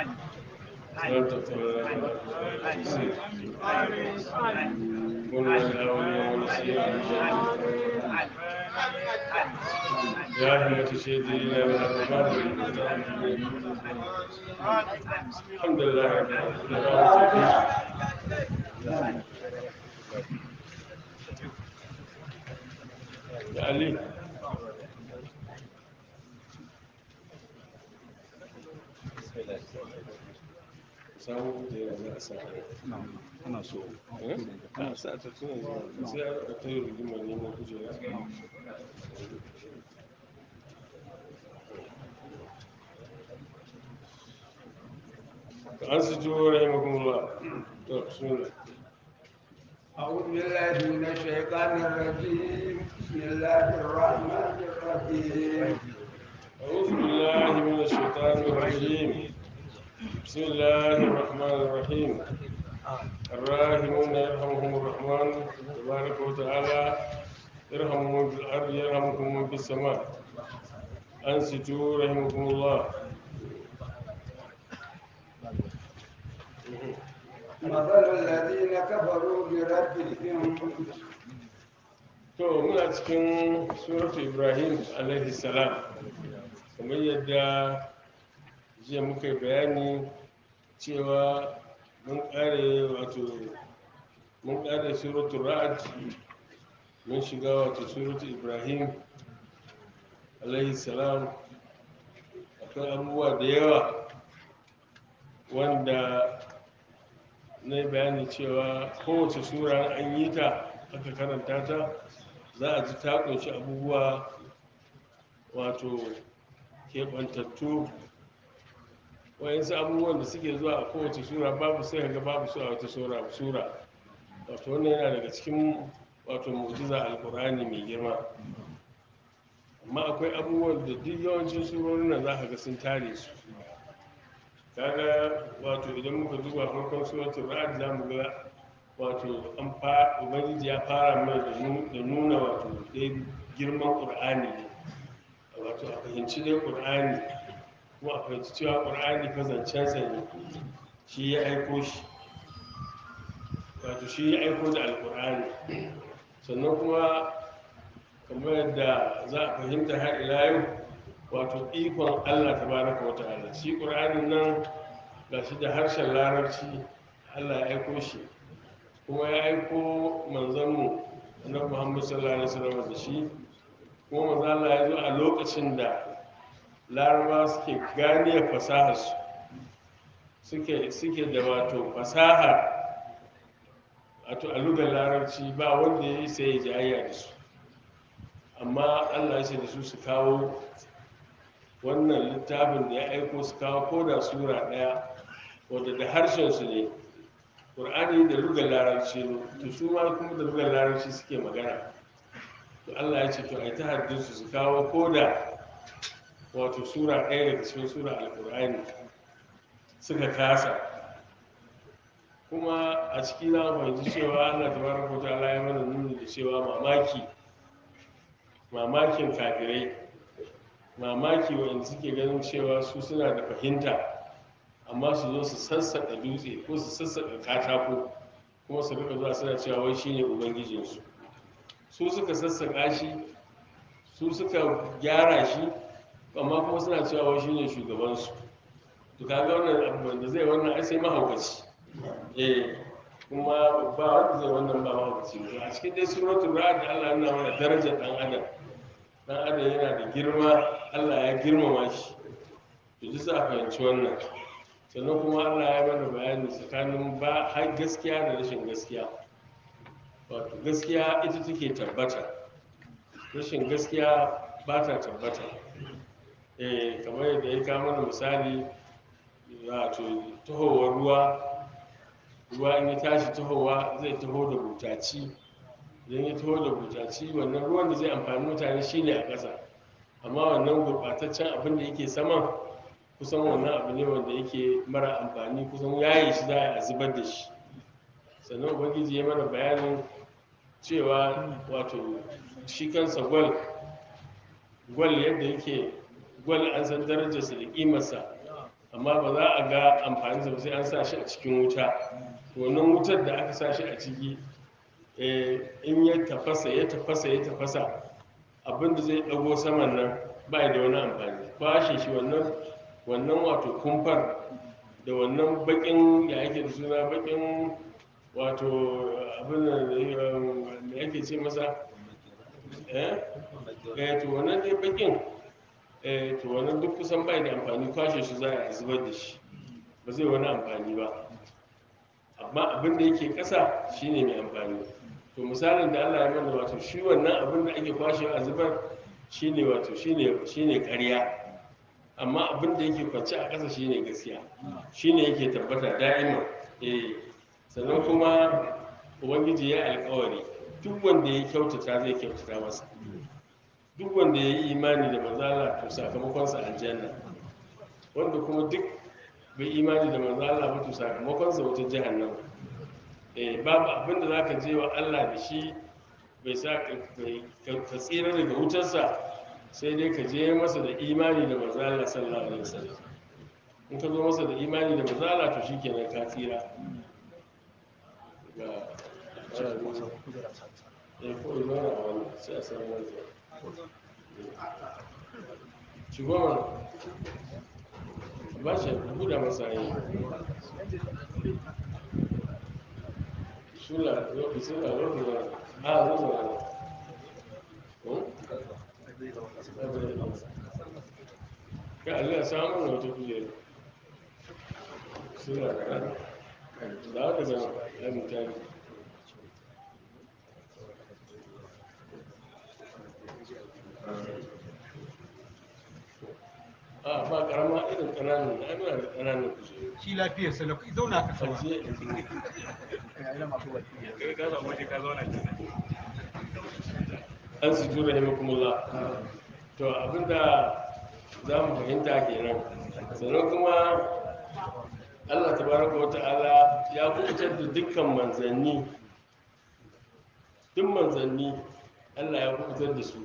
لا تغفر لنا قلنا الأولين والنسيان يا همة سيدي إلى الرحمن الحمد لله رب العالمين يا علي samu da yanzu a sa ana so a sa ta tuna zuwa sai a ta yi rigimar neman kujera an su ji wa rahimakumullah to suna أعوذ بالله من الشيطان الرجيم بسم الله الرحمن الرحيم أعوذ بالله من الشيطان الرجيم بسم الله الرحمن الرحيم الراحمون يرحمهم الرحمن تبارك وتعالى يرحم من في الأرض يرحمكم من في السماء أنصتوا رحمكم الله مثل الذين كفروا بربهم to muna cikin suratu ibrahim alaihi salam kamar yadda jiya muka yi bayani cewa mun kare wato mun kare suratu ra'ad mun shiga wato suratu ibrahim alaihi salam akwai abubuwa da yawa wanda na yi bayani cewa kowace sura an yi ta aka karanta ta za a ji ta kunshi abubuwa wato keɓantattu wayansu abubuwan da suke zuwa a kowace sura babu sai ga babu su a wata sura sura wato wannan yana daga cikin wato mu'jiza alkur'ani mai girma amma akwai abubuwan da duk yawancin surorin nan za ka ga sun tare su kaga wato idan muka duba farkon suratul ra'd za mu ga wato an fa ubangiji ya fara mai da nu- da nuna wato dai girman qur'ani ne wato a fahimci dai qur'ani kuma a fahimci cewa qur'ani fa zancensa ne shi ya aiko shi wato shi ya aiko da alqur'ani sannan kuma kamar yadda za a fahimta har ila yau wato ikon Allah tabaraka wa ta'ala shi qur'anin nan gashi da harshen larabci Allah ya aiko shi kuma ya aiko manzanmu annabi Muhammad sallallahu alaihi wasallam da shi kuma manzo Allah ya zo a lokacin da laraba suke gane fasahar su suke suke da wato fasaha wato a lugar larabci ba wanda ya yi sai ya jayayya da su amma Allah ya ce da su su kawo wannan littafin da ya aiko su kawo ko da sura ɗaya wadda da harshen su ne ƙur'ani da lugar larabci ne to su ma kuma da lugar larabci suke magana to Allah ya ce to ai ta haddin su su kawo ko da wato sura ɗaya daga cikin sura alƙur'ani suka kasa kuma a ciki za mu fahimci cewa Allah tabaraka wa ta'ala ya mana nuni da cewa mamaki mamakin kafirai mamaki wanda suke ganin cewa su suna da fahimta amma su zo su sassaƙa dutse ko su sassaƙa katako kuma su rika zuwa suna cewa wai shine ubangijinsu su suka sassaƙa shi su suka gyara shi amma kuma suna cewa wai shine shugabansu to kaga wannan abu wanda zai wannan ai sai mahaukaci eh kuma ba wanda zai wannan ba mahaukaci ba a cikin dai suratul ra'd Allah yana mana darajar dan adam dan adam yana da girma Allah ya girmama shi to duk za a fahimci wannan sannan kuma Allah ya mana bayani tsakanin ba har gaskiya da rashin gaskiya wato gaskiya ita take tabbata rashin gaskiya ba ta tabbata eh kamar yadda ya kawo mana misali wato tahowar ruwa ruwa in ya tashi tahowa zai taho da butaci idan ya taho da butaci wannan ruwan da zai amfani mutane shine a ƙasa amma wannan gurɓataccen abin da yake saman kusan wannan abu ne wanda yake mara amfani kusan yaye shi za a zubar da shi sannan ubangiji ya mana bayanin cewa wato shi kansa gwal gwal yadda yake gwal an san darajarsa da ƙimarsa amma ba za a ga amfaninsa ba sai an sa shi a cikin wuta wannan wutar da aka sa shi a ciki eh, in ya tafasa ya tafasa ya tafasa abinda zai ɗago saman nan ba da wani amfani kwashe shi wannan wannan wato kumfar da wannan bakin ya ake da suna bakin wato abin da da yake ce masa eh eh to wannan dai bakin eh to wannan duk kusan bai da amfani kwashe shi za a zubar da shi ba zai wani amfani ba amma abin da yake ƙasa shine mai amfani to misalin da Allah ya mana wato shi wannan abin da ake kwashe a zubar shine wato shine shine ƙarya amma abin da yake kwance a ƙasa shine gaskiya shine yake tabbata da'ima eh sannan kuma ubangiji ya alƙawari duk wanda ya kyautata zai kyautata masa duk wanda ya yi imani da manzala to sakamakonsa aljanna wanda kuma duk bai imani da manzala ba to sakamakonsa wata jahannama eh babu abin da zaka je wa Allah da shi bai sa ka ka tsira daga wutarsa sai dai ka je masa da imani da manzala sallallahu alaihi wasallam in ka zo masa da imani da manzala to shikenan ka tsira ga eh ko ina na wani sai a samu wani shigo mana ba shi buɗe masa yi sula sula lokacin da a zo zo ka Allah samu na wata kujera sula da ran da wata zama ya mutane a ba karama irin ƙananan na muna da ƙananan kujeru shi lafiyar sa lafi zauna ka sama ajiye kai ka samu waje ka zauna kenan an su tura himakumullah to abinda za mu fahimta kenan sannan kuma allah tabaraka wa ta'ala ya kubutar da dukkan manzanni duk manzanni allah ya kubutar da su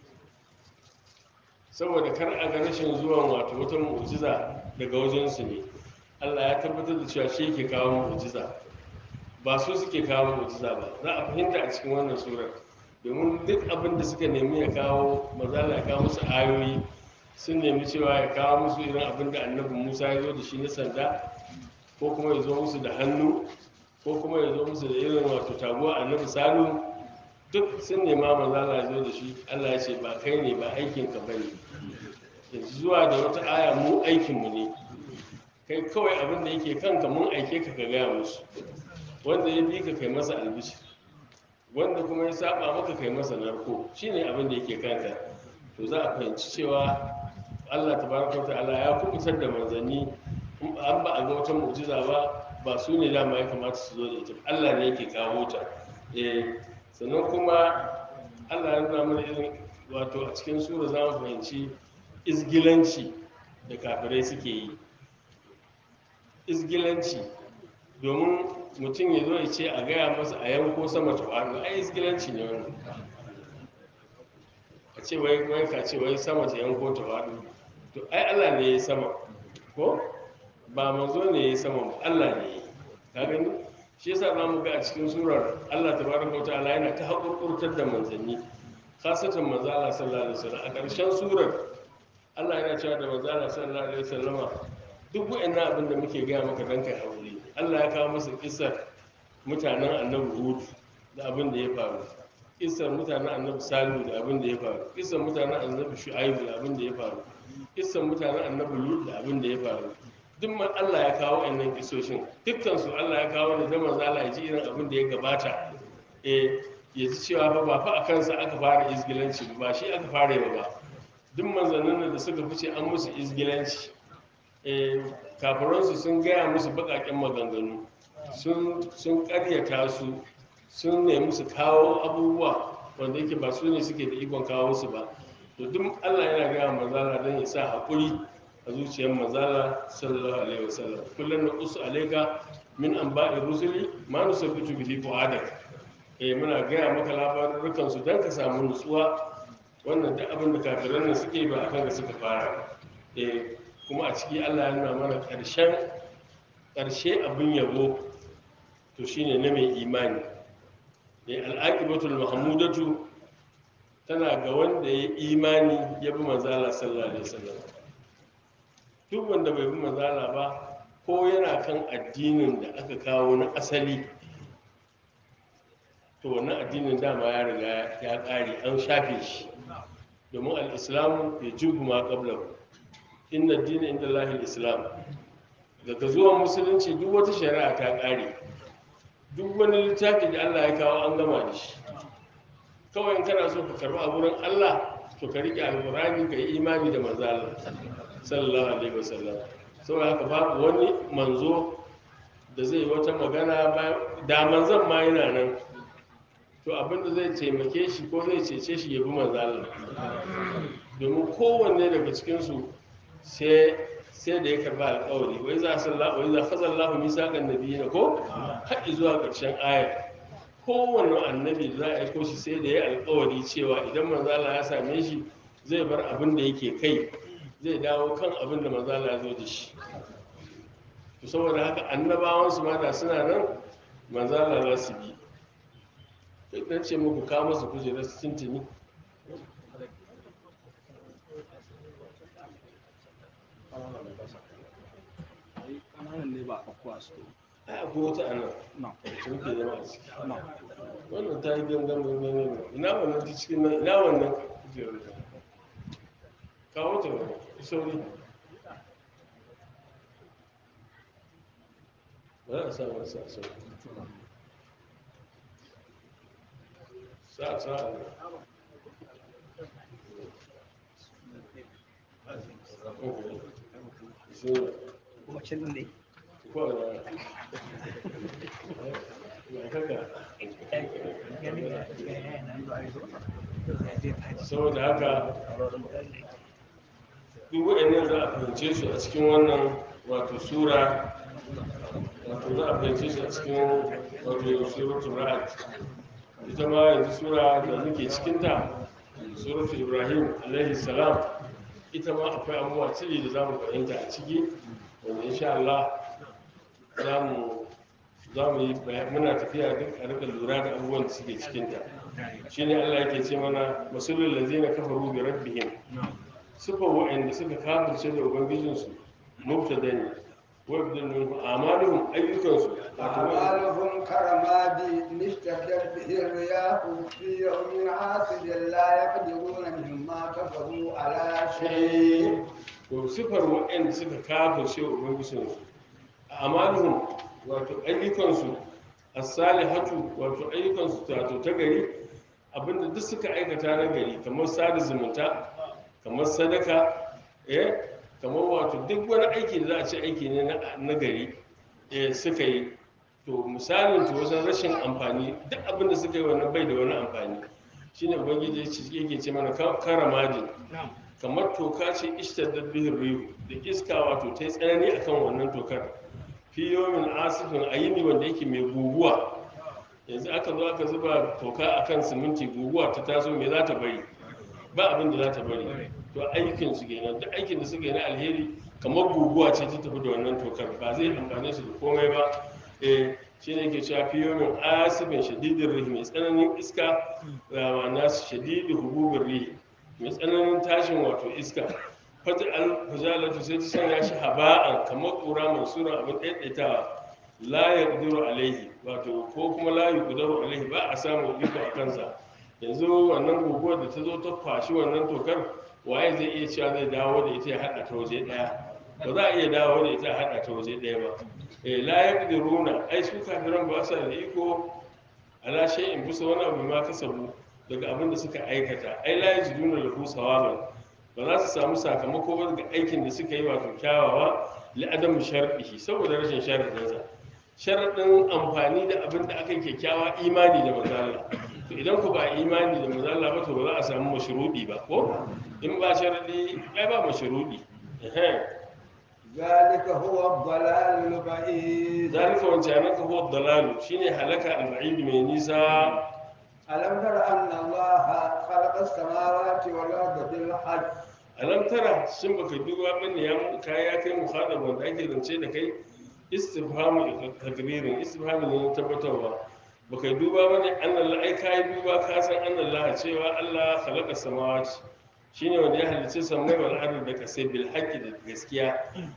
saboda kar a ga rashin zuwan wato wata mu'jiza daga wajensu ne allah ya tabbatar da cewa shi ke kawo mu'jiza ba su suke kawo mu'jiza ba za a fahimta a cikin wannan surar domin duk abin da suka nemi ya kawo mazala ya kawo musu ayoyi sun nemi cewa ya kawo musu irin abin da annabi musa ya zo da shi na sanda ko kuma ya zo musu da hannu ko kuma ya zo musu da irin wato taguwa annabi salu duk sun nema mazala ya zo da shi allah ya ce ba kai ne ba aikinka ba ne yanzu zuwa da wata aya mu aikinmu ne kai kawai abin da yake kanka mun aike ka ka gaya musu wanda ya bi ka kai masa albishi wanda kuma ya saba maka kai masa narko shine abin da yake kanka to za a fahimci cewa Allah tabaraka wa ta'ala ya kubutar da manzanni in an ba a ga wata mu'jiza ba ba su ne dama ya kamata su zo da ita ba. Allah ne yake kawo ta eh sannan kuma Allah ya nuna mana irin wato a cikin sura za mu fahimci izgilanci da kafirai suke yi izgilanci domin mutum ya zo ya ce a gaya masa a yanko sama ta faɗo ai izgilanci ne wannan a ce wai wai ka ce wai sama ta yanko ta faɗo to ai Allah ne ya yi sama ko ba manzo ne ya yi sama ba Allah ne ya yi ka gani shi yasa za mu ga a cikin surar Allah tabaraka wa ta'ala yana ta haƙurƙurtar da manzanni khasatan manzo Allah sallallahu alaihi wasallam a ƙarshen surar Allah yana cewa da manzo Allah sallallahu alaihi wasallama duk wa'annan abin da muke gaya maka dan kai haƙuri Allah ya kawo masa kisar mutanen annabi Hud da abin da ya faru kisar mutanen annabi Salihu da abin da ya faru kisar mutanen annabi Shu'aibu da abin da ya faru kisar mutanen annabi Lut da abin da ya faru duk man Allah ya kawo wa'annan kisoshin dukkan su Allah ya kawo ne da manzo Allah ya ji irin abin da ya gabata eh ya ji cewa fa ba fa a kansa aka fara izgilanci ba shi aka fara yi ba duk manzannin da suka fice an musu izgilanci eh, kafiransu sun gaya musu baƙaƙen maganganu sun ƙaryata su sun nemi su kawo abubuwa wanda yake ba su ne suke da ikon kawo su ba to duk allah yana gaya mazala don ya sa haƙuri a zuciyar mazala sallallahu alaihi wasallam kullum na usu alaika min an ba'i rusuli ma nusabbitu bihi fu'adak eh muna gaya maka labarukan su don ka samu nutsuwa wannan duk abin da kafiran nan suke ba akan da suka fara ba eh kuma a ciki Allah ya nuna mana ƙarshen ƙarshe abin yabo to shine na mai imani da al'aqibatul mahmudatu tana ga wanda ya imani ya bi manzala sallallahu alaihi wasallam duk wanda bai bi manzala ba ko yana kan addinin da aka kawo na asali to wannan addinin dama ya riga ya ƙare an shafe shi domin al'islamu ya jubu ma ƙablahu inna dina inda lahil islam daga zuwan musulunci duk wata shari'a ta ƙare duk wani littafi da allah ya kawo an gama da shi kawai in kana so ka karɓi a wurin allah to ka riƙe alƙur'ani ka yi imani da manzo allah sallallahu alaihi wasallam saboda haka babu wani manzo da zai wata magana ba da manzon ma yana nan to abinda zai taimake shi ko zai cece shi ya bi manzo Allah domin kowanne daga cikinsu sai sai da ya karba alƙawari wai za sallahu wai za fazallahu misaqan nabiyina ko har zuwa ƙarshen aya kowanne annabi za a aiko shi sai da ya alƙawari cewa idan manzo Allah ya same shi zai bar abin da yake kai zai dawo kan abin da manzo Allah ya zo da shi to saboda haka annabawan su ma da suna nan manzo Allah za su bi duk dan ce muku kawo masa kujerar su tintini Ƙananan ne ba a kuwa su. ai akwai wata anan No. sun ke zama a ciki No. wannan ta yi gangan gangan gangan ina wannan ta cikin nan ina wannan kujerar ta kawo ta wani sauri ba za a sa wani sa sauri sa sa a nan Okay. Bismillah. Kuma can ne. Ko a nan. Ya kaka. saboda haka duk waɗannan za a fahimce su a cikin wannan wato sura wato za a fahimce su a cikin wato suratul ra'd ita ma yanzu sura da muke cikinta suratul ibrahim alaihi salam ita ma akwai abubuwa cili da za mu fahimta a ciki wanda insha Allah za mu za mu yi bayan- muna tafiya duk a rika lura da abubuwan da suke cikinta shine Allah yake ce mana masulul ladzina kafaru bi rabbihim sufa wa'anda suka kafirce da ubangijinsu mubtada ne wa yabdulun amaluhum ayyukansu wato wa- أعمالهم كرماد اشتدت به الرياح في يوم عاصف لا يقدرون مما كفروا على شيء to sifar wa'anda suka kafirce wa ubangijinsu amaluhum wato ayyukansu as-salihatu wato ayyukansu wato ta gari abinda duk suka aikata na gari kamar sada zumunta kamar sadaka eh kamar wato duk wani aiki da za a ce aiki ne na- na gari eh suka yi to misalin to wajen rashin amfani duk abin da suka yi wannan bai da wani amfani shine ubangiji ya ce- yake ce mana ka- karamajin kamar toka ce ishtaddat bihin rihu da iska wato ta yi tsanani akan wannan tokar fi yomin asifin a yini wanda yake mai guguwa yanzu aka zo aka zuba toka akan siminti guguwa ta taso me za ta bari ba abin da za ta bari to aikin su kenan duk aikin da suka yi na alheri kamar guguwa ce ta tafi da wannan tokar ba zai amfane su da komai ba eh shi ne ke cewa fi yomin asibin shadidin rihi mai tsananin iska da ma'ana shadidin hububin rihi mai tsananin tashin wato iska fata al-fujalatu sai ta sanya shi haba'an kamar ƙura mansura abin ɗaiɗaitawa la ya ƙuduru alaihi wato ko kuma la ya ƙuduru alaihi ba a samun iko a kansa yanzu wannan guguwar da ta zo ta kwashi wannan tokar waye zai iya cewa zai dawo da ita ya haɗa ta waje ɗaya ba za a iya dawo da ita ya haɗa ta waje ɗaya ba eh la ya ƙuduruna ai su kafiran ba sa da iko ala shay'in bisa wani abu ma kasabu daga abin da suka aikata ai la yajiduna lahu sawaban ba za su samu sakamako ba daga aikin da suka yi wato kyawawa li adam shar'ihi saboda rashin sharadin sa sharadin amfani da abin da aka yi kyakkyawa imani da manzo Allah to idan ku ba imani da manzo Allah ba to ba za a samu mashrudi ba ko in ba sharadi ai ba mashrudi eh ذلك هو الضلال البعيد zalika wancan ka huwa dalalu shine halaka al-ba'id mai nisa ألم تر أن الله خلق السماوات والأرض بالحق alam tara shin baka duba bane ya mu kai ya kai muhadab wanda ake zance da kai istifhamu takririn istifhamu ne na tabbatarwa baka duba bane annal ai kai duba ka san annallah cewa Allah khalaqa samawati shine wanda ya halicci sammai wal ardi da kasai bil haqqi da gaskiya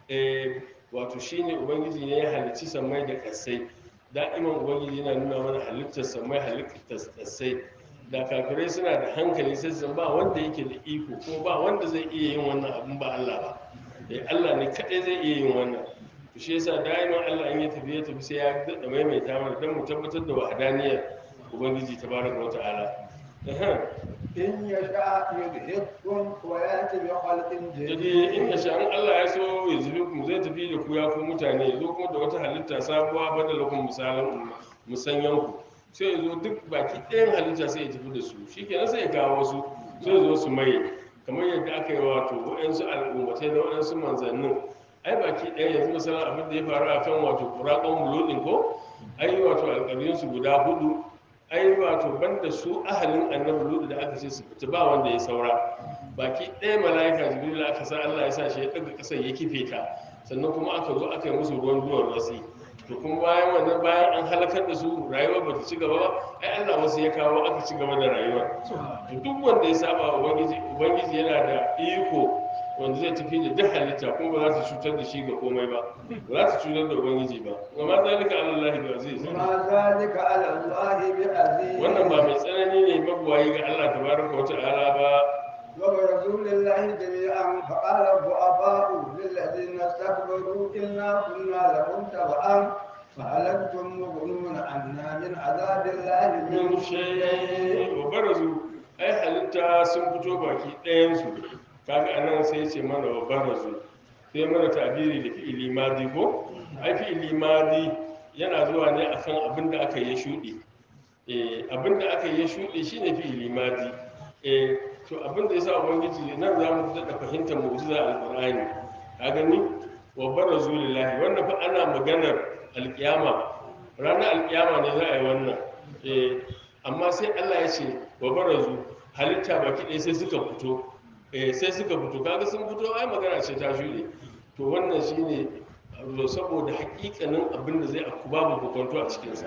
eh wato shine ubangiji ne ya halicci sammai da kasai da'iman ubangiji yana nuna mana halittar sammai halittar kasai da kafirai suna da hankali sai su ba wanda yake da iko ko ba wanda zai iya yin wannan abin ba Allah ba eh Allah ne kadai zai iya yin wannan to shi yasa da'iman Allah in ya tafi ya tafi sai ya dada maimaita mana dan mu tabbatar da wahdaniyar ubangiji tabaraka wa ta'ala Ehem. إن يشاء يذهبكم ويأتي بخلق jadi جديد in ya sha'an Allah ya so ya zubi mu zai tafi da ku ya ku mutane ya zo kuma da wata halitta sabuwa badalakun misalan musanyan ku sai ya zo duk baki ɗayan halitta sai ya tafi da su shikenan sai ya kawo wasu sai ya zo su mai kamar yadda aka yi wato waɗansu al'ummatai na waɗansu manzannin ai baki ɗaya yanzu misalan abin da ya faru a kan wato kuraƙon mulodin ko ai wato alƙaryunsu guda hudu ai wato banda su ahalin annabi lutu da aka ce su fita ba wanda ya saura baki ɗaya mala'ika jibril aka sa Allah ya sa shi ya ɗaga ƙasar ya kife ta sannan kuma aka zo aka yi musu ruwan duwar wasi to kuma bayan wannan bayan an halakar da su rayuwar ba ta ci gaba ba ai Allah wasu ya kawo aka ci gaba da rayuwar to duk wanda ya saba wa ubangiji ubangiji yana da iko wanda zai tafi da duk halitta kuma ba za ta cutar da shi ga komai ba ba za ta cutar da ubangiji ba amma zalika alallahi bi aziz ما ذلك على الله بعزيز wannan ba mai tsanani ne mabuwayi ga Allah tabaraka wa ta'ala ba وبرسول الله جميعا فقال الضعفاء للذين استكبروا إنا كنا لكم تبعا فهل أنتم مغنون عنا من عذاب الله min من shay شيء wa barazu ai halitta sun fito baki ɗayan su kaga anan sai ce mana wa barazu sai mana tabiri da fi'ili madi ko ai fi'ili madi yana zuwa ne akan abin da aka yi shuɗi eh abin da aka yi shuɗi shine fi'ili madi eh to abin da yasa ubangiji nan za mu daɗa fahimtar mu'jiza alqur'ani ka gani wa barazu lillahi wannan fa ana maganar alkiyama ranar alkiyama ne za a yi wannan eh amma sai Allah ya ce wa barazu halitta baki ɗaya sai suka fito eh sai suka fito kaga sun fito ai magana ce ta shuɗe to wannan shine wato saboda hakikanin abin da zai aku babu kokonto a cikinsa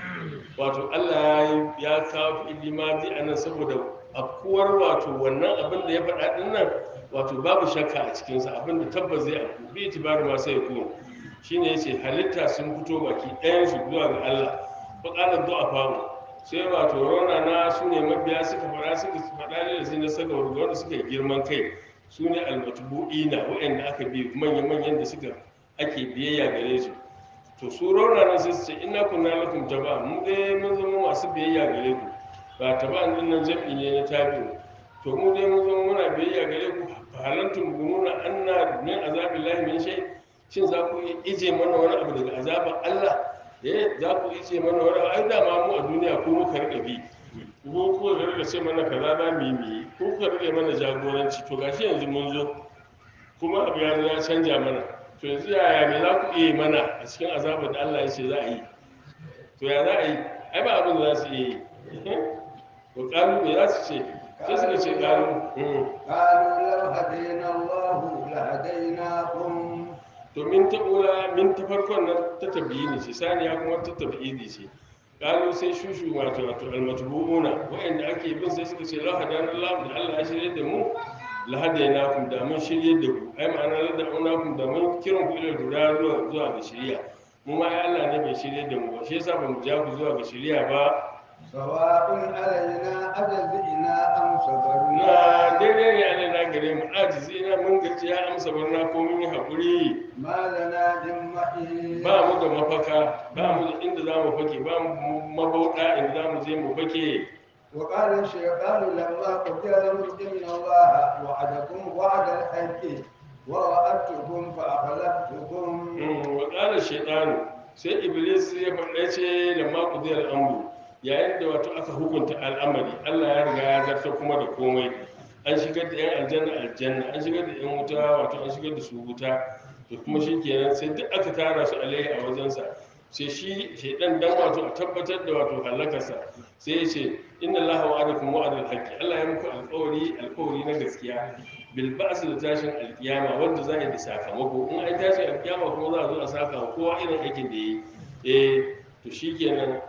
wato Allah ya yi- ya kawo fi'ili madi a nan saboda akuwar wato wannan abin da ya faɗa ɗin nan wato babu shakka a cikinsa abin da tabbas zai aku bi itibaru ma sai ku shine yace halitta sun fito baki ɗayan su zuwa ga Allah faƙalar du'afa sai wato rauna na su ne mabiya suka faɗa suka faɗa ne da sai na saka wanda suka yi girman kai su ne almatubu'ina waɗanda aka bi manya-manyan da suka ake biyayya gare su to su rauna nan sai su ce ina kunna lakum taba mu dai mun zama masu biyayya gare ku ba taba din nan jam'i ne na tabi'u to mu dai mun zama muna biyayya gare ku fa halantum gununa anna min azabillahi min shay shin za ku iya ije mana wani abu daga azabar Allah eh za ku ije mana wani abu ai dama mu a duniya ko muka rika bi ko ko da rika ce mana kaza za mu yi mu yi ko kuka rika mana jagoranci to gashi yanzu mun zo kuma abu ya zo ya canja mana to yanzu yaya me za ku iya yi mana a cikin azabar da Allah ya ce za a yi to ya za a yi ai ba abin da za su iya yi ko ƙalu me za su ce sai suka ce ƙalu mm. قالوا لو هدينا الله لهديناكم to min ta ula min ta farkon nan ta tabiyi ne ce saniya kuma ta tabiyi ce ƙalu sai shushu wato wato almatbu'una wa'anda ake bin sai suka ce la hadana Allah da Allah ya shirye da mu la hadainakum da mun shirye da ku ai ma'ana la da'unakum da mun kiran ku ila dura zuwa zuwa ga shiriya mu ma ai Allah ne bai shirye da mu ba shi yasa bamu ja ku zuwa ga shiriya ba سواء علينا أجزئنا أم na صبرنا daidai ne Allah na gare mu ajizi na mun gaji ya amsa barna ko mun yi hakuri ما لنا من محيص ba mu da mafaka ba mu da inda za mu fake ba mu mabauɗa inda za mu je mu fake وقال الشيطان لما قضي الأمر إن الله وعدكم وعد الحق ووعدتكم فأخلفتكم Mm, wa ƙara shaitanu sai iblis ya faɗa ce da maku zai al'amuru yayin da wato aka hukunta al'amari allah ya riga ya zarta kuma da komai an shigar da yan aljanna aljanna an shigar da yan wuta wato an shigar da su wuta to kuma shi kenan sai duk aka tara su alaihi a wajensa sai shi shaidan dan wato a tabbatar da wato halakarsa sai ya ce inna allaha wa'adakum wa'adal haqqi allah ya muku alƙawari alƙawari na gaskiya bil ba'si da tashin alkiyama wanda za a yi da sakamako in ai tashin alkiyama kuma za a zo a saka wa kowa irin aikin da yi eh to shikenan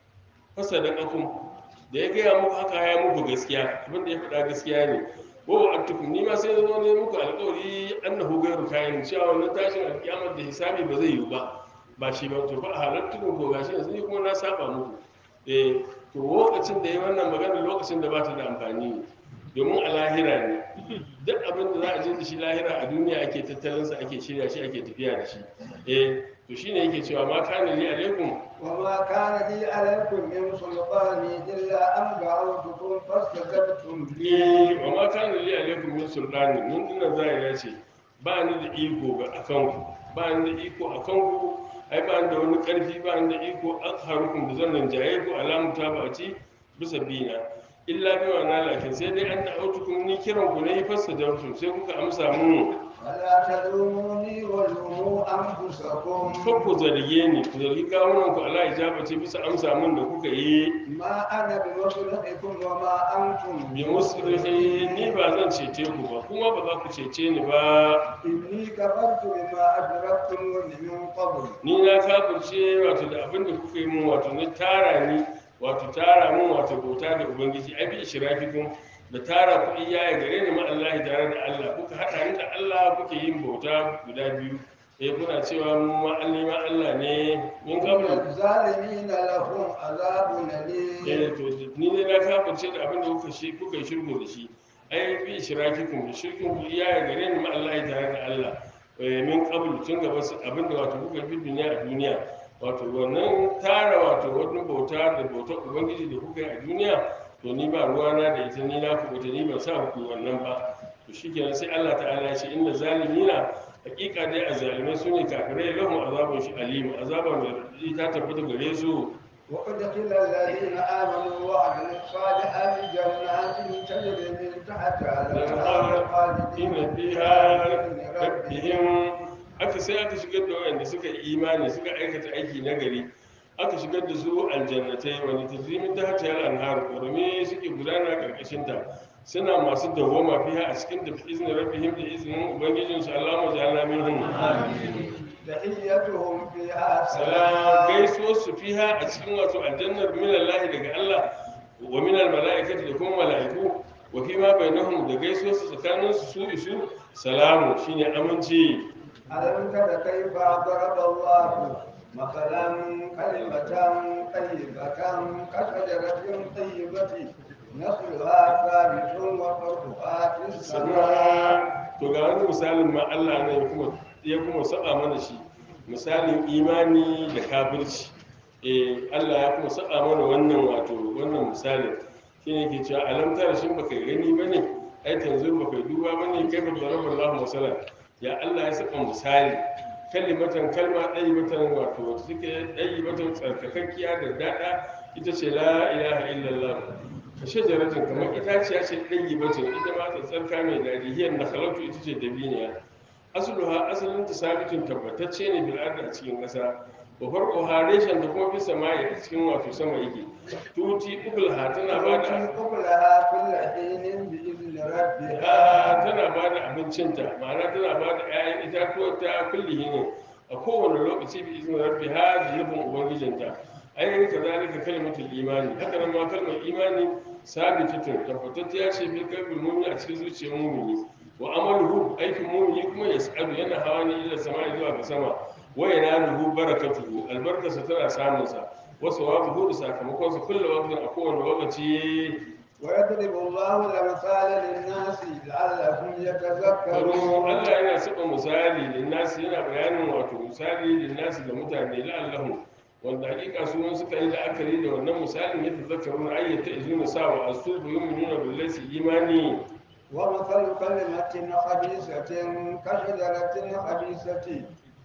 fasadaqakum da ya gaya muku haka ya muku gaskiya abin da ya faɗa gaskiya ne wa antukum ni ma sai zo ne muku alƙawari annahu gairu kayan cewa wannan tashin alkiyamar da hisabi ba zai yi ba ba shi ba to fa halattu ko gashi yanzu ni kuma na saba muku eh to lokacin da yi wannan magana lokacin da ba ta da amfani ne domin a lahira ne duk abin da za a je da shi lahira a duniya ake tattalin sa ake shirya shi ake tafiya da shi eh to shine yake cewa ma kana li alaikum وما كان لي عليكم من سلطان إلا أن دعوتكم فاستجبتم لي eh wa ma kana li alaikum min sultani mun dinnan zai ya ce ba ni da iko ga akan ku ba ni da iko akan ku ai ba ni da wani karfi ba ni da iko azharukum da zan rinjaye ku alamu ta ba ci bisa bina illa bi wa na lakin sai dai an da'autukum ni kiran ku ne fassa da sai kuka amsa mun فلا تلوموني ولوموا أنفسكم kan ku zarge ni ku zargi kawunan ku ala ijaba ce bisa amsa mun da kuka yi ما أنا بمصرخكم وما أنتم bi musrihi ni ba zan cece ku ba kuma ba za ku cece ni ba إني كفرت بما أدركتموني من قبل ni na kafirce wato da abin da kuka yi mun wato na tara ni wato tara mun wato bauta da ubangiji ai bi ishrafikum da tara ku iyaye gare ni ma Allah tare da Allah kuka hada ni da Allah kuke yin bauta guda biyu eh kuna cewa mu ma Allah ma Allah ne min kabul الظالمين لهم عذاب أليم eh to ni ne na kafirce da abin da kuka shi kuka yi shirku da shi ai bi ishrakikum da shirkin ku iyaye gare ni ma Allah tare da Allah eh min qabl tun gaba su- abin da wato kuka yi duniya a duniya wato wannan tara wato wani bauta da bautar ubangiji da kuka yi a duniya to ni ba ruwana da ita ni na kubuta ni ban sa ku wannan ba to shikenan sai Allah ta'ala ya ce inna zalimina hakika dai azzalimai sune kafirai lahum azabun shi alim azaba mai radadi ta tabbata gare su وأدخل الذين آمنوا وعملوا الصالحات جنات تجري من تحتها الأنهار خالدين ina فيها fiha بإذن ربهم rabbihim aka sai aka shigar da wayanda suka yi imani suka aikata aiki na gari aka shigar da su aljannatai wani tajrimin ta hata yal anhar kurmi suke gudana karkashin ta suna masu dawwama fiha a cikin da izinin rabbihim da izinin ubangijin su Allah mu ja'alna minhum تحيتهم فيها salam سلام gaisuwar su fiha a cikin wato aljannar min Allah daga Allah wa min al mala'ikati da kuma mala'iku wa fi ma bainahum da gaisuwar su tsakanin su su isu salamu shine aminci ألم تر كيف ضرب الله مثلا كلمة طيبة كشجرة طيبة نخلها ثابت وفرعها في السماء sama to ga wani misalin ma Allah ne ya kuma ya kuma saba mana shi misalin imani da kafirci eh Allah ya kuma saba mana wannan wato wannan misalin shine yake cewa alam tara shin baka gani bane ai tanzur baka duba bane kai ba daraba Allah masalan ya Allah ya saba misali kalimatan kalma ɗayi matan wato wata suke ɗayi matan tsarkakakkiya da daɗa ita ce la ilaha illallah ka shajaratin kamar itaciya ce ɗan gibatin ita ma ta tsarka mai daɗi hiyar na halatu ita ce dabiniya asuluha asalin ta sabitin tabbatacce ne bil ardi a cikin ƙasa wa farko ha reshen da kuma fi sama a cikin wato sama yake tuti ukul ha tana ba da تؤتي أكلها كل حين بإذن ربها ha tana ba da abincinta ma'ana tana ba da 'ya'yan itatuwa ta kulli ne a kowane lokaci bi izinin rabbi ha da nufin ubangijinta ainihin ka zalika kalmatul imani haka nan ma kalmar imani sabitatun tabbatacciya ce fi kalbin mumini a cikin zuciyar mumini wa amaluhu aikin mumini kuma ya sa'adu yana hawa ne ila sama zuwa ga sama wa yanaluhu barakatuhu albarkarsa tana samunsa wasu wabu da sakamakonsa kullum waqtin a kowane lokaci ويضرب الله الأمثال للناس لعلهم karo يتذكرون Allah yana saba misali linnasi yana bayanin wato misali linnasi da mutane la'allahu wanda hakika su wani suka yi la'akari da wannan misalin ya tazakkaru na ayyata izuna sa wa asu bu yu'minuna billahi su imani ومثل كلمة خبيثة كشجرة خبيثة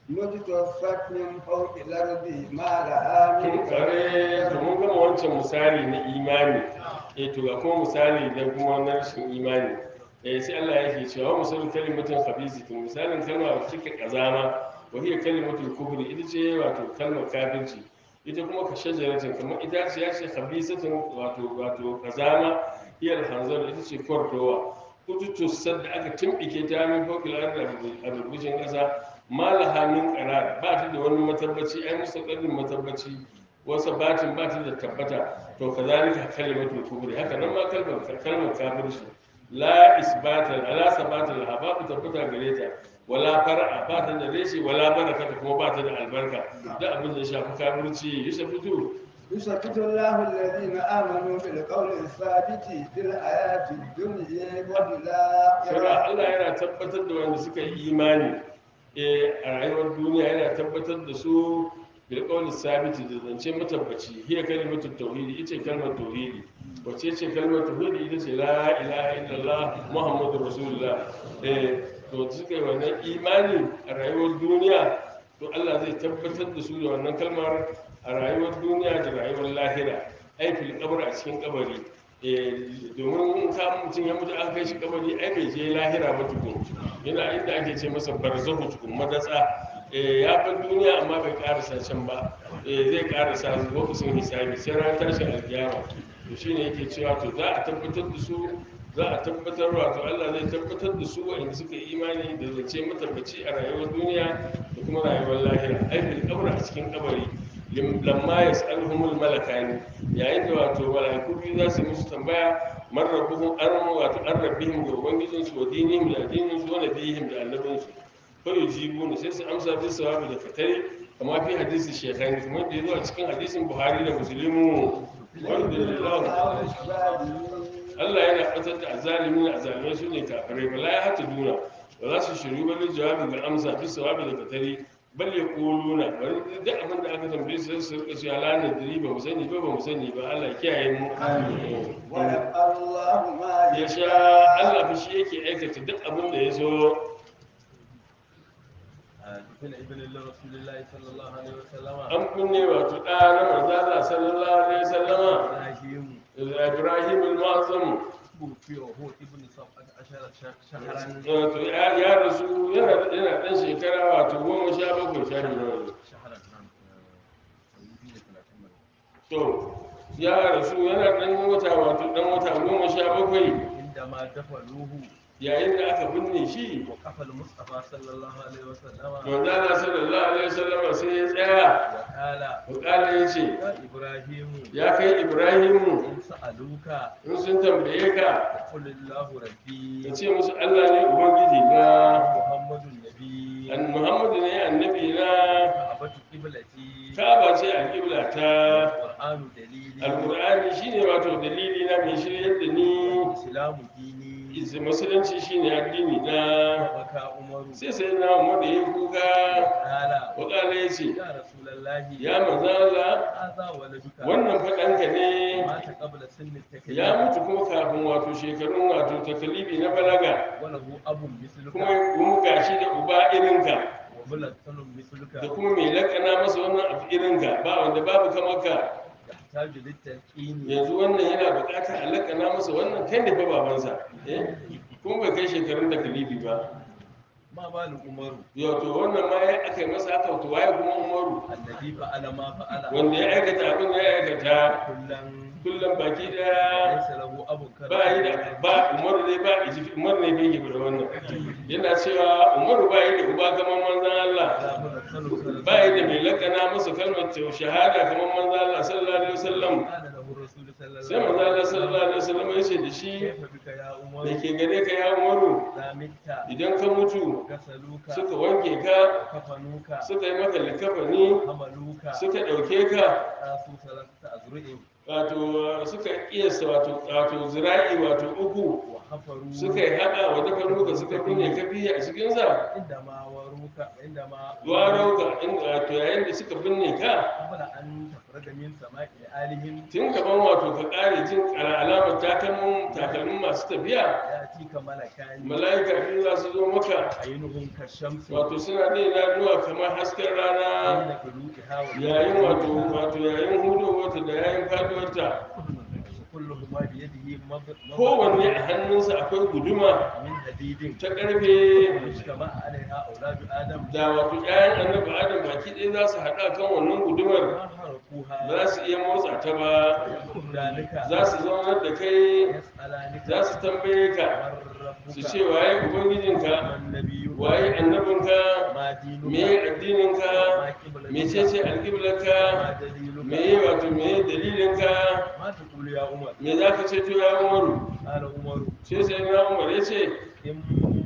مجتثت من فوق الأرض ما لها من kin kare to mun gama wancan misali na imani eh to ga kuma misali da kuma na rashin imani eh sai Allah yake cewa misalin kalimatin khabisitin misalin kalma wacce take kazama wa hiya kalimatul kufri ita ce wato kalmar kafirci ita kuma ka shajaratin kamar ita ce ya ce khabisatin wato wato kazama hiya alhanzar ita ce kwartowa kututussar da aka timbike ta min fokil arda a burbushin ƙasa malaha min qarar ba ta da wani matabbaci ai mustaqarrin matabbaci wasa batin ba ta da tabbata to kazalika kalimatul kubri haka nan ma kalmar kalmar kafirci la isbata ala sabata laha babu tabbata gare ta wala far'a ba ta da reshe wala barakata kuma ba ta da albarka da abin da ya shafi kafirci ya fito يثبت الله الذين آمنوا بالقول الثابت في الحياة الدنيا وفي Shara الآخرة Allah yana tabbatar da wanda suka yi imani eh, a rayuwar duniya yana tabbatar da su bil qawli sabiti da zance matabbaci hiya kalimatu tauhidi ita ce kalmar tauhidi wace ce kalmar tauhidi ita ce la ilaha illallah muhammadur rasulullah eh to suka yi wannan imani a rayuwar duniya to Allah zai tabbatar da su da wannan kalmar a rayuwar duniya da rayuwar lahira ai fil qabr a cikin kabari eh, domin in ka mutum ya mutu aka kai shi kabari ai bai je lahira ba tukun yana inda ake ce masa barzahu tukun madatsa eh, ya bar duniya amma bai karasa can ba eh, zai karasa lokacin hisabi sai ran tashin alkiyama to shine yake cewa to za a tabbatar da su za a tabbatar wato Allah zai tabbatar da su waɗanda suka yi imani da zance matabbaci a rayuwar duniya da kuma rayuwar lahira ai bil qabr a cikin kabari lim- lamma yas'aluhumul malakani yayin da wato malaiku biyu za su yi musu tambaya man rabbuhum an wato an rabbihim ga ubangijin su wa dinihim da addinin su wa nabihim da annabin su fa yujibuna sai su amsa bi sawabi da fatari kama fi hadisi shekhani kuma da yazo a cikin hadisin buhari da muslimu alhamdulillah Allah yana fatar da azalimi da azalimai su ne kafirai ba la ya hata duna ba za su shiru ba da jawabi ga amsa fi sawabi da katari bal ya kuluna bari duk abin da aka tambaye su sai su rika cewa la nadri ba mu sani ba ba mu sani ba Allah ya kiyaye mu ويفعل الله ما ya sha Allah fa shi yake aikata duk abin da ya so دفن ابن الله رسول الله صلى الله عليه وسلم an kunne wato ɗa na manzo Allah sallallahu alaihi wasallama إبراهيم Ibrahim al-Mu'azzam توفي وهو ابن سبعة عشر ش- شهرا wato ya ya rasu yana yana dan shekara wato goma sha bakwai sha biyu شهرا نعم to ya rasu yana dan wata wato dan wata goma sha bakwai عندما دفنوه yayin da aka binne shi وقف المصطفى صلى الله عليه وسلم manzana sallallahu alaihi wasallam sai ya tsaya وقال bukala ya ce يا إبراهيم ya kai ibrahimu إن سألوك in sun tambaye ka قل الله ربي ka ce musu allah ne ubangiji na محمد النبي an muhammadu ne annabi na كعبة قبلتي kaba ce alƙibla ta القرآن دليلي alƙur'ani shine wato dalili na mai shiryar da ni الإسلام ديني Is- musulunci shine addini na وبكى عمر sai sai na umar da ya kuka قال wakala ya ce يا رسول الله ya manzala هذا ولدك wannan faɗanka ne مات قبل سن التكليف ya mutu kuma kafin wato shekarun wato takalibi na balaga وله أب مثلك kuma kuma gashi da uba irinka وملكن مثلك da kuma mai lakana masa wannan abu irinka ba wanda babu kamar ka يحتاج للتلقين yanzu wannan yana buƙatar a lakana masa wannan kai ne fa babansa eh kuma bai kai shekarun takalibi ba ما بال عمر yau to wannan ma ya aka yi masa haka to waye kuma umaru الذي فعل ما فعل wanda ya aikata abin da ya aikata كلا kullum baki daya ليس له أب ba yi da ba umaru ne ba iji umaru ne bai yi da wannan yana cewa umaru ba yi da uba kamar manzan Allah ba yi da mai lakana masa kalmar ta shahada kamar manzan Allah sallallahu alaihi wasallam قال له الرسول صلى sai الله manzan عليه Allah sallallahu alaihi wasallam ya ce da shi كيف بك يا عمر da ke gare ka ya umaru إذا مت idan ka mutu غسلوك suka wanke ka وكفنوك suka yi maka likafani حملوك suka ɗauke ka قاسوا ثلاثة أذرع wato suka kiyasta wato wato zira'i wato uku وحفروا suka yi hada wa dafa nuka suka binne ka biya a cikinsa عندما وروك عندما warauka inda wato yayin da suka binne ka قبل أن تخرج من سماء آلهم tun gaban wato ka kare jin ala- alamar takalmin takalmin masu tafiya يأتيك ملكان mala'ika biyu za su zo maka عينهم كالشمس wato suna da idanuwa kamar hasken rana عند طلوعها yayin wato wato yayin hudu wata da yayin faduwarta كلهما بيده مض- مض- kowanne a hannunsa akwai guduma من حديد ta ƙarfe واجتمع عليها أولاد آدم da wato ƴaƴan annabi adam baki ɗaya za su haɗa kan wannan gudumar ما ba حرقوها za su iya motsa ta ba يقولانك za su zaunar da kai يسألانك za su tambaye ka من su ربك ce waye ubangijinka من نبيك waye annabinka ما دينك me addininka ما قبلتك mecece ما alƙiblarka دليلك me wato me dalilinka ما تقول يا عمر me za ka ce to ya umaru قال عمر sai sai na umar ya ce إن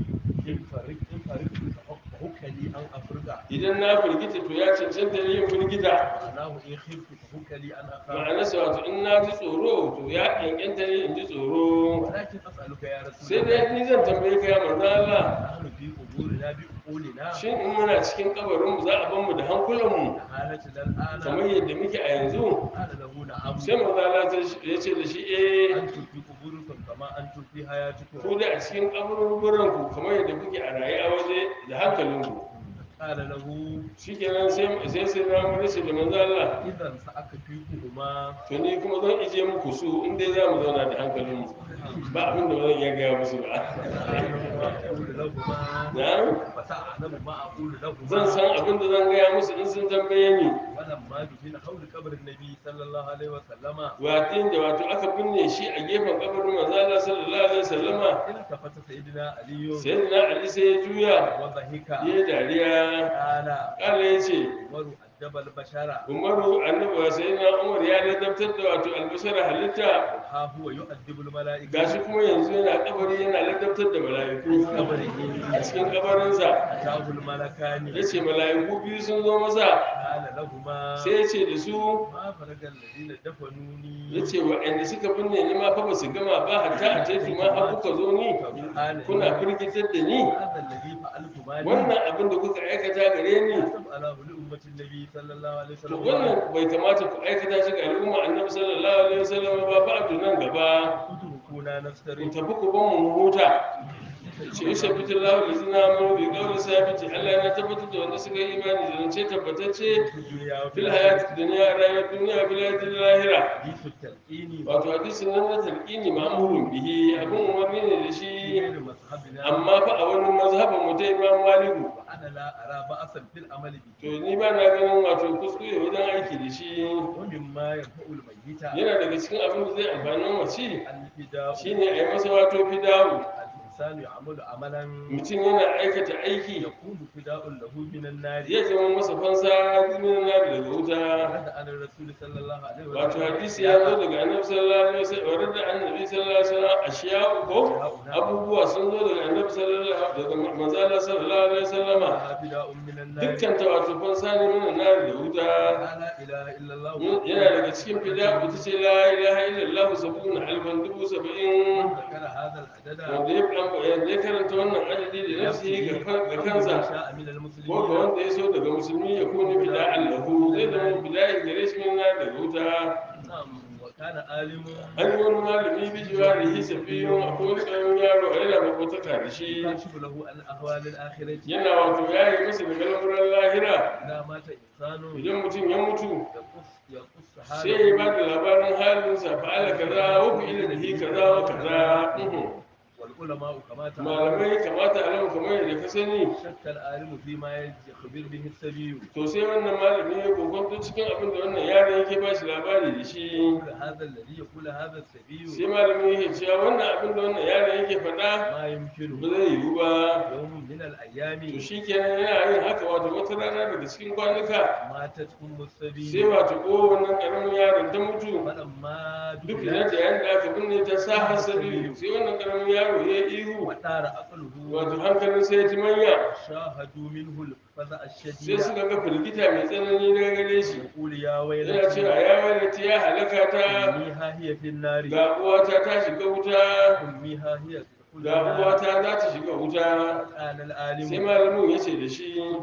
إن فرق إن فرق فحك لي أن أفرق idan na firgita to ya cancanta ne yin firgita معناه إن خفت فحك لي أن أخاف ma'anarsa wato in na ji tsoro to ya ƙyanƙyanta ne in ji tsoro ولكن أسألك يا رسول sai الله dai ni zan tambaye ka ya manzo Allah نحن في قبورنا بأقولنا shin in muna cikin kabarinmu za a ban mu da hankulanmu حالتنا الآن kamar yadda muke a yanzu قال له نعم sai manzo Allah ya ce da shi eh أنتم في قبوركم كما أنتم في حياتكم ku da a cikin kaburburan ku kamar yadda kuke a raye a waje da hankalinku قال له shikenan sai sai sai na mu race da manzo Allah إذا سأكفيكما to ni kuma zan ije muku su in dai za mu zauna da hankalinmu ba abin da ba zan iya gaya musu ba ما أقول لهما na'am فسأعلم ما أقول لهما zan san abin da zan gaya musu in sun tambaye ni ولما دفن حول قبر النبي صلى الله عليه وسلم watin da wato aka binne shi a gefen kabarin manzo Allah sallallahu alaihi wasallama التفت سيدنا علي sayyidina Ali sai ya juya وضحك ya dariya قال kala ya ce عمر أدب البشر umaru annabi wa sayyidina umar ya ladabtar da wato albashara halitta ها هو يؤدب الملائكة gashi kuma yanzu yana kabari yana ladabtar da mala'iku قبره a cikin kabarinsa أتاه الملكان ya ce mala'iku biyu sun zo masa قال لهما sai ya ce da su ما فرق الذين دفنوني ya ce waɗanda suka binne ni ma fa ba su gama ba hatta a taitu ma har kuka zo ni kuna firgitar da ni هذا الذي فعلت مالي wannan abin da kuka aikata gare ni على لأمة النبي صلى الله عليه to وسلم wannan bai kamata ku aikata shi ga al'umma annabi sallallahu alaihi wasallam ba ba a nan gaba اتركونا ku نفتري tafi ku ban mu huta ce yi shafitu lahu da zina mu bi kawai sabiti Allah yana tabbatar da wanda suka yi imani da zance tabbatacce في الدنيا وفي fil الآخرة hayati dunya rayuwar duniya fil hayati lahira حديث التلقين wato hadisin nan na talqini ma'murun bihi abun umarni ne da shi غير مذهبنا amma fa a wani mazhabin mu ta Imam Maliku وأنا لا أرى بأسا في العمل به to ni ba na ganin wato kuskure wajen aiki da shi ومما ينفع الميت yana daga cikin abin da zai amfani mace الفداء shine a yi masa wato fidawu الإنسان يعمل عملا mutum yana aikata aiki يكون فداء له من النار zai zama masa fansa dinin na daga wuta ورد عن الرسول صلى الله عليه وسلم wato hadisi ya zo daga annabi sallallahu alaihi wasallam wa da annabi sallallahu alaihi wasallam ashiya ko abubuwa sun zo daga annabi sallallahu daga manzo Allah sallallahu alaihi wasallam لها فداء من النار dukkan ta wato fansa ne min na da wuta لا إله إلا الله yana daga cikin fida ita ce la ilaha illallah sabuna alfan dubu saba'in ذكر هذا العدد wanda ya wanda ya karanta wannan adadi da nafsihi ga kan- ga kansa شاء من ko ga المسلمين wanda ya so daga musulmi ya kone bida allahu zai zama bida'i gare shi min na daga wuta نعم وكان عالم an yi wani malami bijiwa da hisa biyun a kowane ƙaramin yaro a yana makotaka da shi يكشف له عن أهوال الآخرة yana wato ya yi masa daga lamuran lahira إذا مات إنسان idan mutum ya mutu يقص يقص sai ya ba حاله da labarin halinsa fa'ala kaza wa ku ila bihi kaza wa kaza uhum. والعلماء كما تعلم malamai kamata a lau kamar yadda ka sani شك العالم فيما يخبر به السبي to sai wannan malami ya kokonto cikin abin da wannan yaron yake ba shi labari da shi يقول هذا الذي يقول هذا السبي sai malami yake cewa wannan abin da wannan yaron yake faɗa ما يمكنه ba zai yiwu ba يوم من الأيام to shi kenan yana yin haka wato wata rana daga cikin kwanuka ماتت أم sai السبي wato ko wannan ƙaramin yaron ta mutu فلما duk دخلت da yayin da aka binne ta sa hasabi sai wannan ƙaramin yaro ya yi ihu ودار عقله wato hankalin sai ya ci manya شاهدوا منه الفزع sai الشديد suka ga firgita mai tsanani daga gare shi يقول يا yana cewa ويلتي ya wailata ya halaka ta أمي ها هي في النار ga uwata ta shiga wuta أمي ها هي تدخل ga النار uwata za ta shiga wuta قال sai العالم malamin ya ce da shi كنت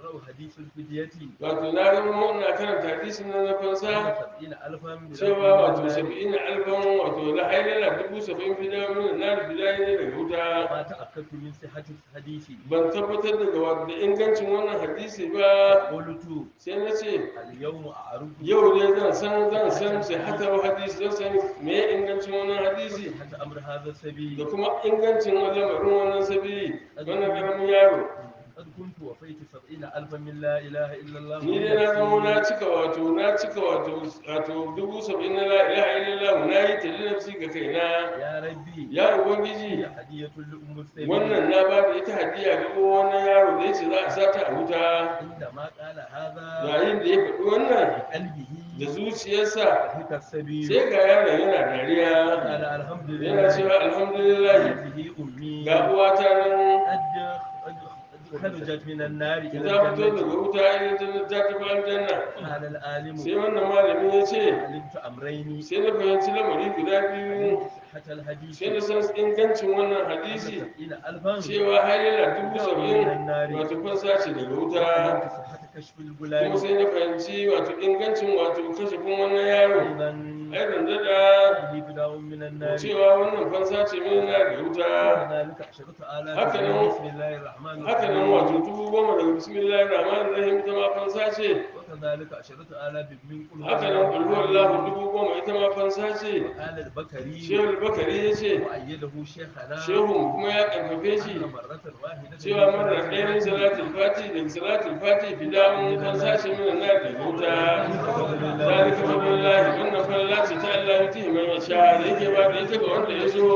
أقرأ حديث الفدية wato na zama ina karanta hadisin nan na fansa سبعين ألفا من cewa wato saba'in alfan wato la hailala dubu saba'in fida min na fida ne daga wuta ما تأكدت من صحة الحديث ban tabbatar daga wa- da ingancin wannan hadisi ba قلت sai na ce اليوم أعرف yau ne zan san zan san sai hatar hadisi zan san me ingancin wannan hadisi صحة أمر هذا السبيل da kuma ingancin lamarin wannan sabili wannan karamin yaro قد كنت وفيت سبعين ألفا من لا إله إلا الله ni dai na zama na cika wato na cika wato wato dubu saba'in na la ilaha illallah na yi ta nafsi ga kaina يا ربي ya ubangiji هي هدية لأم السبيل wannan na ba da ita hadiya ga wannan yaro da ya ce za a sata a wuta عندما قال هذا yayin da ya faɗi wannan بقلبه da zuciyarsa ضحك السبيل sai ga yaron yana dariya قال الحمد yana لله cewa alhamdulillah هذه أمي ga uwata nan قد قد خرجت من النار إلى ta fito الجنة daga wuta idan ta ta tafi aljanna قال العالم sai wannan malami ya ce علمت أمرين sai na fahimci lamari guda biyu صحة الحديث sai na san ingancin wannan hadisi سبعين ألفا cewa har yana dubu saba'in wato fansa ce daga wuta وعلمت صحة كشف الغلام kuma sai na fahimci wato ingancin wato kashefin wannan yaro أيضا ai daɗa به بداء من النار cewa wannan fansa ce mai na da wuta وكذلك عشرة آلاف هكذا من هو. بسم الله الرحمن haka nan الرحيم wato dubu goma daga bismillahir rahmanir rahim ita ma fansa ce وكذلك عشرة آلاف من قل هو haka nan الله kulhu allahu dubu goma ita ma fansa ce قال البكري shehu bakari ya ce وأيده شيخنا shehu mu kuma ya karfafe shi أن مرة واحدة cewa mara ɗaya min salatul fati daga salatul fati fida'un fansa ce min na da wuta zalika fadlullahi wannan falala ce ta Allah ya tihi man yasha da yake ba da ita ga wanda ya so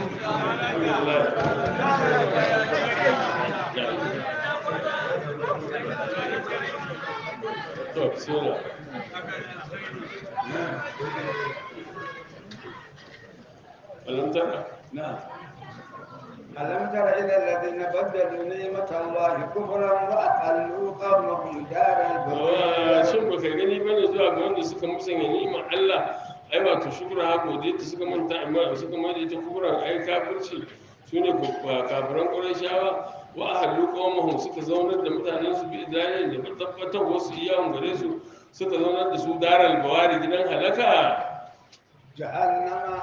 to sura alam tara نعم ألم تر إلى الذين بدلوا نعمة الله كفرا وأحلوا قومهم دار Wa- البوار shin baka gani bane zuwa ga wanda suka musanya ni'imar Allah ai wato shukura ha godiya ta suka manta amma suka mai da ita kufuran ai kafirci sune ku- kafiran Qurayshawa wa ahlu qawmuhum suka zaunar da mutanen su bi idanin da tabbatar wasu iyawan gare su suka zaunar da su daral bawari gidan halaka جهنم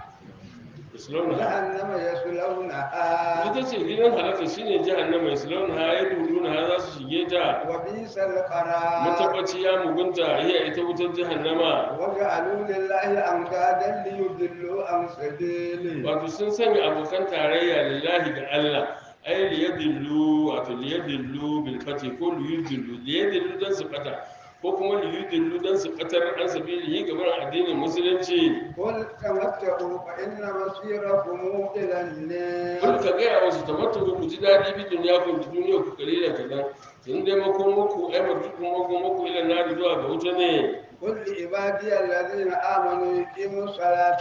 islauna جهنم يصلونها ita ce gidan halaka shine jahannama islauna ha ya duduna ha za su shige ta وبئس القرار matabbaci ya mugunta iya ita wutar jahannama وجعلوا لله أندادا ليضلوا عن سبيله wato sun sanya abokan tarayya lillahi ga Allah ai liyadillu wato liyadillu bil fati ko liyudillu liyadillu dan su fata ko kuma liyudillu dan su fatar an sabilihi gaban addinin musulunci قل تمتعوا فإن مصيركم إلى النار kun ka gaya wasu tamattu ku ji daɗi bi duniya ku da duniya ku kalila kadan in dai makon muku ai marjukun makon muku ila nari zuwa ga wuta ne قل لعبادي الذين آمنوا يقيموا الصلاة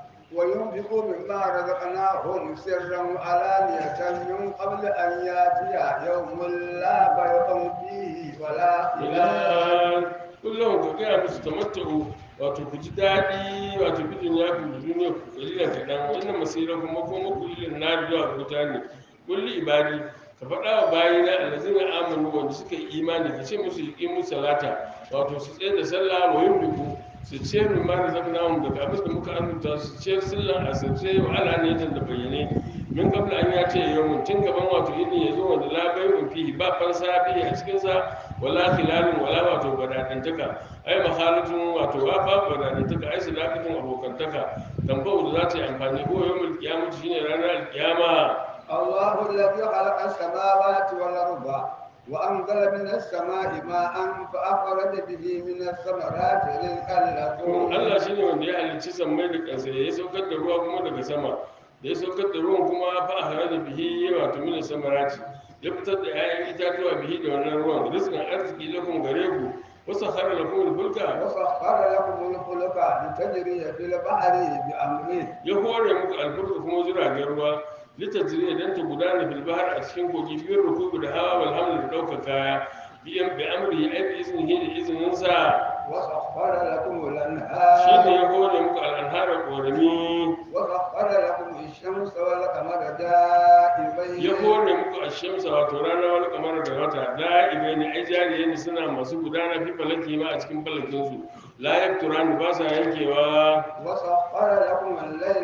وينفقوا مما رزقناهم سرا وعلانية من قبل أن يأتي يوم لا بيع فيه ولا خلال kullum ka gaya musu tamattu wato ku ji daɗi wato bi duniya ku da duniya ku kalila kadan wannan masira kuma ko muku ilin nari zuwa ga wuta ne kulli ibadi ka faɗa wa bayina allazina amanu wanda suka yi imani ka ce musu yi musu salata wato su tsaye da sallah wa yin biku su ce min ma da zama daga abin da muka arzuta su ce sallan asirce wa ala ne da bayyane min kabla an ya ce yau tun gaban wato yini ya zo wanda la bayyun fihi ba fansa fihi a cikin sa wala khilalun wala wato badadantaka ai mahalatun wato ba babu badadantaka ai sadaqatun abokantaka tambawu da za ta yi amfani ko yawmul qiyamah shine ranar alqiyama الله الذي خلق السماوات والأرض وأنزل من السماء ماء فأخرج به من الثمرات رزقا لكم Allah shi ne wanda ya halicci sammai da ƙasa ya saukar da ruwa kuma daga sama da ya saukar da ruwan kuma fa a hare da bihi wato mina samarati ya fitar da 'ya'yan itatuwa bihi da wannan ruwan rizqan arziki lakum gare ku wasu hare lakum fulka وسخر لكم الفلك لتجري في البحر بأمره ya hore muku alfurka kuma jiragen ruwa litajriya dan ta gudana fil bahr a cikin kogi biyar rukubu da hawa wal haml da ɗaukar kaya bi bi amri ai bi iznihi da izinin sa وسخر لكم shi ne الأنهار ya hore muku al'anhara ƙorami وسخر لكم الشمس والقمر ya دائبين hore muku a shamsa wato rana wani kamar da wata da'ibai ne ai jariye ne suna masu gudana fi falaki ma a cikin falakinsu la yakturani ba sa yankewa وسخر لكم الليل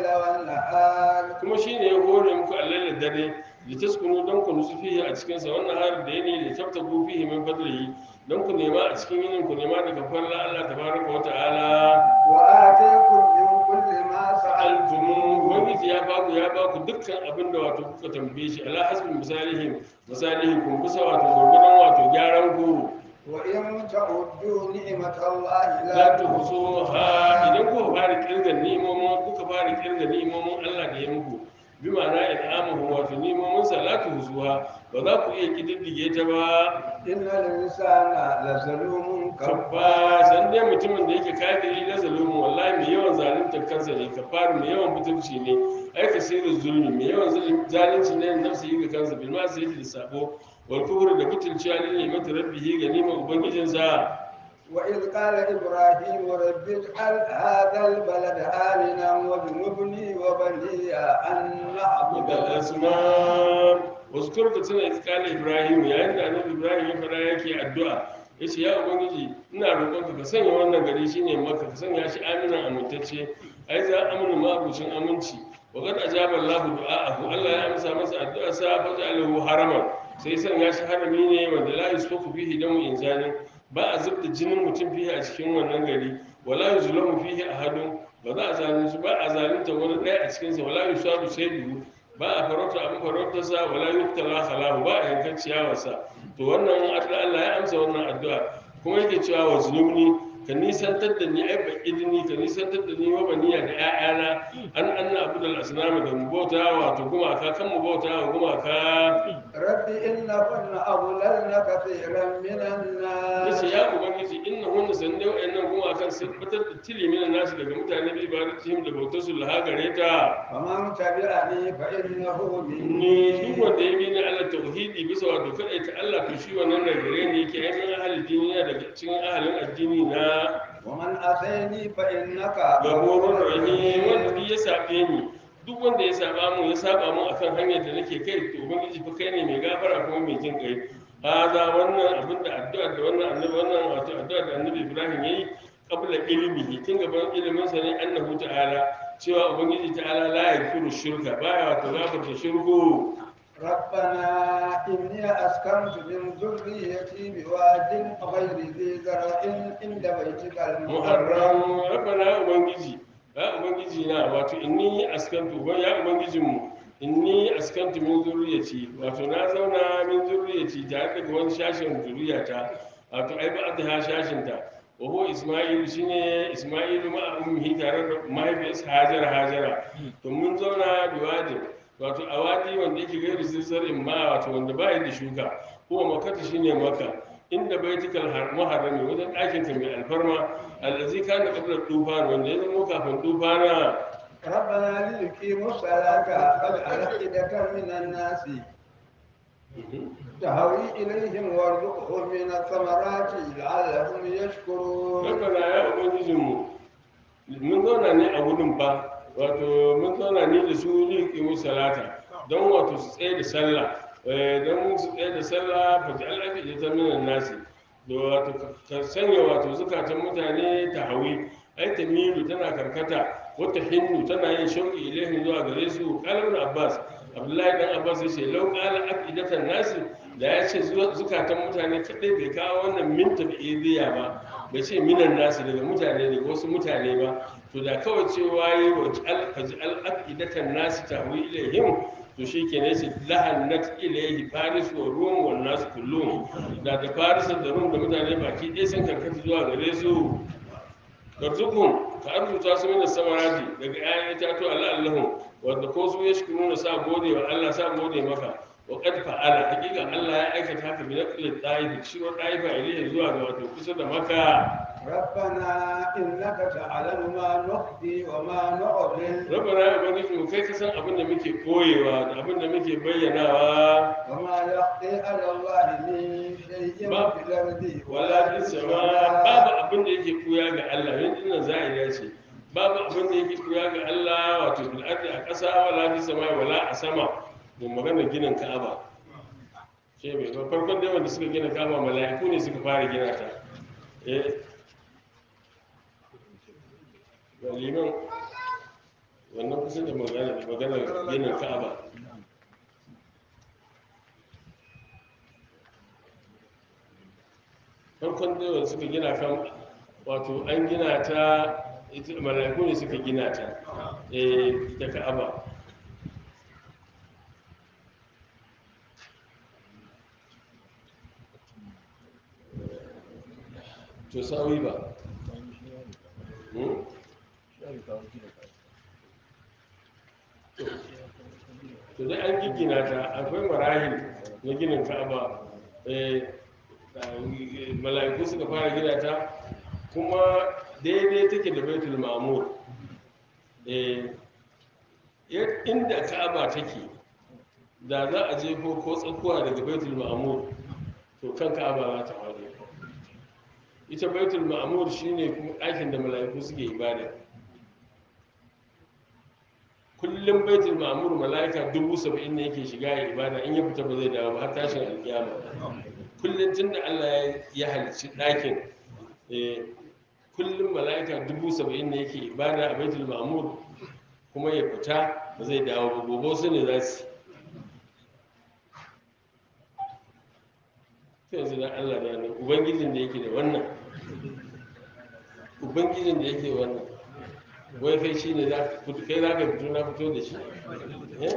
والنهار kuma shi ne ya hore muku allai da dare da taskunu don ku nutsu fihi a cikinsa wannan har da yini da tabtabu fihi min fadlihi don ku nema a cikin yinin ku nema daga farla Allah tabaraka wa ta'ala وآتيكم من كل ما سألتم altumu ubangiji ya baku ya baku dukkan abin da wato kuka tambaye shi ala hasbin misalihim misalihim kun bisa wato gurgudan wato gyaran ku وإن تعدوا نعمة الله la لا tuhsuha idan kuka fara kirga ni'imomin kuka fara kirga ni'imomin Allah da ya muku bi ma'ana in'amuhu wato ni'imomin sa la tuhsuha ba za ku iya kididdige ta ba إن الإنسان لظلوم kabba كفار san dai mutumin da yake kafiri na zalumu wallahi mai yawan zaluntar kansa ne kafar mai yawan mutunci ne ai kasirin zulmi mai yawan zulmi- zalunci ne nafsi yi ga kansa bil ma sai da sabo wal kufru da butulciya ne ne mata rabbihi ga nima ubangijinsa وإذ قال إبراهيم رب اجعل هذا البلد آمنا واجنبني وبني أن نعبد da asma wasu kurka tuna iskala ibrahim yayin da annabi ibrahim ya fara yake addu'a ya ce ya ubangiji ina roƙonka ka sanya wannan gari shine maka ka sanya shi aminan amintacce ai za aminu mabucin aminci wa kad ajaba allah du'a'ahu allah ya amsa masa addu'a sa fa ja'alahu haraman sai sanya shi harami ne wanda la yusfaku fihi damu insani ba a zubda jinin mutum fihi a cikin wannan gari wala yuzlamu fihi ahadun ba za a zalunci ba a zalunta wani ɗaya a cikinsa wala yusadu sayyidu ba a farauta abin farautarsa wala yuktala halahu ba a yankan ciyawarsa to wannan addu'a Allah ya amsa wannan addu'a kuma yake cewa wa zunubni ka nisantar da ni ai ba idini ka nisantar da ni wa baniya da ƴaƴana an anna abudul asnam da mu bauta wato gumaka kan mu bauta wa gumaka رب إنهن أضللن كثيرا من الناس yace ya ubangiji inna hunna sanne wa'annan gumakan sun fitar da tilimin nasu daga mutane bi ibadatihim da bautar su laha gare ta ومن تبعني فإنه ni duk مني wanda ya bi ni Allah tauhidi bisa wato kadai ta Allah to shi wannan da gare ne yake ai min ahalin dini ne daga cikin ahalin addini na ومن أتيني فإنك gaborun rahim wanda duk ya sabe ni duk wanda ya saba mu ya saba mu akan hanyar da nake kai to ubangiji fa kai ne mai gafara kuma mai jin kai hada wannan abin da addu'a da wannan annabi wannan wato addu'a da annabi Ibrahim yayi qabla ilmihi tun gaban ilimin sa ne annahu ta'ala cewa ubangiji ta'ala la yaghfiru shirka baya wato gafarta shirku ربنا إني أسكنت من ذريتي بواد غير ذي زرع عند بيتك المحرم muharram rabbana ubangiji ya ubangiji na wato inni askantu wa ya ubangijin mu inni askantu min zurriyati wato na zauna min zurriyati tare da wani shashin zuriyata wato ai ba ta shashin ta wa huwa isma'il shine isma'il ma ummihi tare da mahaifiyarsa hajara hajara to mun zauna biwadin wato a wadi wanda yake gairu sirrin ma wato wanda ba yi da shuka kuma makata shine maka inda baitikal har- muharrami wajen ɗakin ka mai alfarma allazi kana qabla tufan wanda ya zama kafin tufana ربنا ليقيموا الصلاة فاجعل أفئدة من الناس تهوي إليهم وارزقهم من الثمرات لعلهم يشكرون rabbana ya ubangijinmu mun zauna ne a wurin ba wato mun zauna ne da su liƙi salata don wato su tsaye da sallah eh, don su tsaye da sallah fa ji al'afi ta minan nasi da wato ka sanya wato zukatan mutane ta hawi ai ta milu tana karkata wata hinnu tana yin shauƙi ilaihin zuwa gare su kalam abbas abdullahi dan abbas ya ce lau qala aqidatan nasi da ya ce zuwa- zukatan mutane kadai bai kawo wannan minta da idiya ba bai ce minan nasi daga mutane daga wasu mutane ba to da kawai cewa yi wa alfaji al'aqidatan nasi tahwi ilaihim to shi ke ne shi lahannat ilaihi faris wa rum wa nasu kullum da da faris da rum da mutane baki ɗaya sun karkata zuwa gare su karzukun ka arzuta su min samarati daga ayan itatu Allah Allahu wanda ko su ya shukuru sa gode wa Allah sa gode maka wa qad fa'ala hakika Allah ya aikata haka bi naqli taif shi wa taifa ilayhi zuwa ga wato kusa da maka ربنا إنك تعلم ما نخفي وما نعلن rabbana ya ubangiji mu kai ka san abin da muke koyewa da abin da muke bayyanawa وما يخفي على الله من شيء ما- في الأرض wala fi sama babu abin da yake kuya ga Allah yanzu nan za'ida ce babu abin da yake kuya ga Allah wato bil ardi a ƙasa wala fi sama wala a sama da magana ginin Ka'aba ce bai ba farkon dai wanda suka gina kaba mala'iku ne suka fara gina ta eh ga liman wannan kusa da magana magana ginin ka'aba farkon dai wanda suka gina kan wato an gina ta ita mala'iku ne suka gina ta eh ita ka'aba to sawi ba hmm? to dai an giggina ta akwai marahil na ginin ka'aba eh, eh, mala'iku suka fara gina ta kuma daidai take da baitul ma'mur eh, ya- inda ka'aba take da za a jefo ko tsakuwa daga baitul ma'mur to kan ka'aba za ta faɗi ita baitul ma'mur shine kuma ɗakin da mala'iku suke ibada kullum baitul ma'mur mala'ika dubu saba'in ne yake shiga ya ibada in ya fita ba zai dawo ba har tashin alkiyama kullum tun da allah ya- ya halicci ɗakin eh, kullum mala'ika dubu saba'in ne yake ibada a baitul ma'mur kuma ya fita ba zai dawo ba gobe su ne za su sai yanzu dan allah da nan ubangijin da yake da wannan ubangijin da yake wannan wai kai shi ne za ka fito kai za ka fito na fito da shi eh?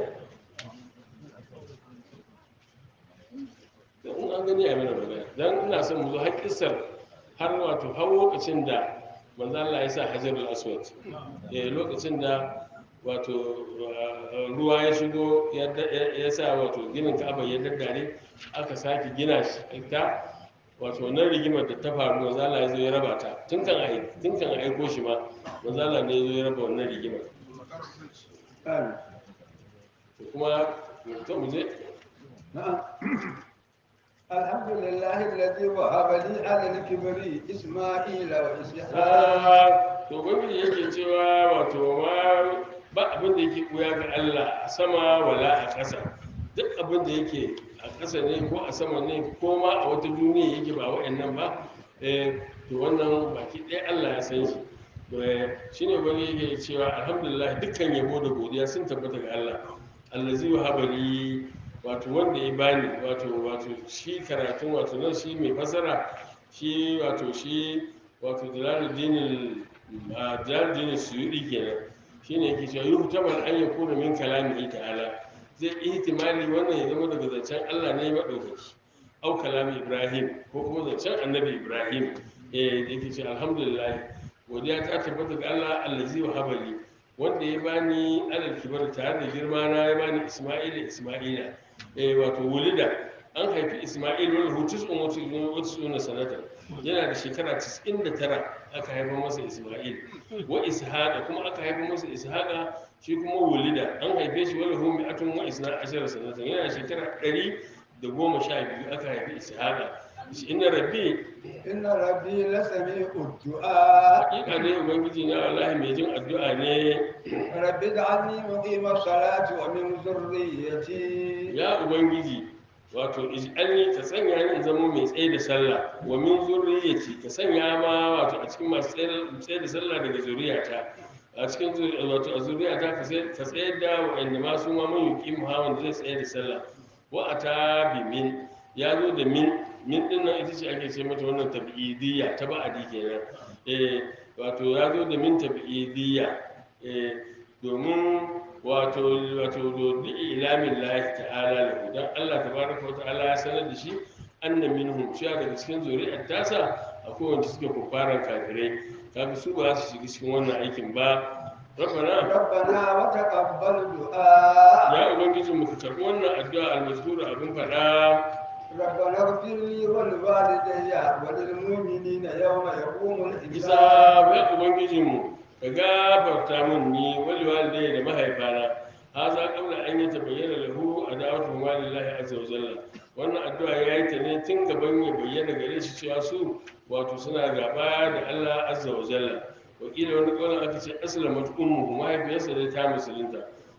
Da in an gani a mana magana don ina son mu zo har kissar har wato har lokacin da manzo Allah ya sa hajarul aswad eh lokacin da wato uh, ruwa ya shigo ya da- ya- ya sa wato ginin Ka'aba ya daddare aka sake gina shi ta wato wannan rigimar da ta faru manzo Allah ya zo ya raba ta tun kan ai tun kan aiko shi ma manzo Allah ne ya zo ya raba wannan rigimar Amin. to kuma to mu je نعم الحمد لله الذي وهب لي على الكبر إسماعيل وإسحاق Ah, to gwamnati yake cewa wato ma ba abin da yake kuya ga Allah a sama wala a ƙasa duk abin da yake a ƙasa ne ko a sama ne ko ma a wata duniya yake ba wa'annan ba eh, to wannan baki ɗaya Allah ya san shi Eh, shine wani yake cewa alhamdulillah dukkan yabo da godiya sun tabbata ga Allah allazi wa habari wato wanda ya bani wato wato shi karatun wato nan shi mai fasara shi wato shi wato jalaluddin jalaluddin suyudi kenan shine yake cewa yuhu tabal an yakuna min kalamihi ta'ala zai ihtimali wannan ya zama daga zancen Allah ne madaukaki au kalami Ibrahim ko kuma zancen annabi Ibrahim eh yake cewa alhamdulillah godiya ta tabbata ga Allah allazi wa habali wanda ya bani alal kibar tare da girma na ya bani Isma'ila Isma'ila eh wato wulida an haifi Isma'il wani hutus un wata wata suna sanata yana da shekara 99 aka haifa masa Isma'il wa Ishaqa kuma aka haifa masa Ishaqa shi kuma wulida an haife shi wani humi atun wa isna ashara sanata yana da shekara 112 aka haifi Ishaqa shi inna rabbi إن ربي لسميع الدعاء hakika ne ubangiji na wallahi mai jin addu'a ne رب اجعلني مقيم الصلاة ومن ذريتي ya ubangiji wato ij'alni ka sanya ni in zama mai tsaye da sallah wa min zurriyyati ka sanya ma wato a cikin masu tsaye- tsaye da sallah daga zuriyata a cikin zuri- wato a zuriyata ka sai- ka tsayar da wa'anda ma su ma mun yuqim ha wanda zai tsaye da sallah wa ata bi min ya zo da min min din nan ita ce ake ce mata wannan tabi'idiyya ta ba'adi kenan eh wato ya zo da min tabi'idiyya eh domin wato wato do ilamin lahi ta'ala lahu dan Allah tabaraka wa ta'ala ya sanar da shi anna minhum cewa daga cikin zuri'ar tasa akwai wanda suke kofaran kafirai kaga su ba za su shiga cikin wannan aikin ba rabbana ربنا وتقبل دعاء ya ubangiji mu ka karbi wannan addu'a almazkura abin fada ربنا اغفر لي ولوالدي وللمؤمنين يوم يقوم bisa الحساب ya ubangijin mu ka gafarta mun ni wal walidai da mahaifana haza qabla an yatabayyana lahu adawatu ma lillahi azza wa jalla wannan addu'a ya yi ta ne tun gaban ya bayyana gare shi cewa su wato suna gaba da Allah azza wa jalla wakilin wani kaunin aka ce aslamat ummu mahaifiyarsa dai ta musulunta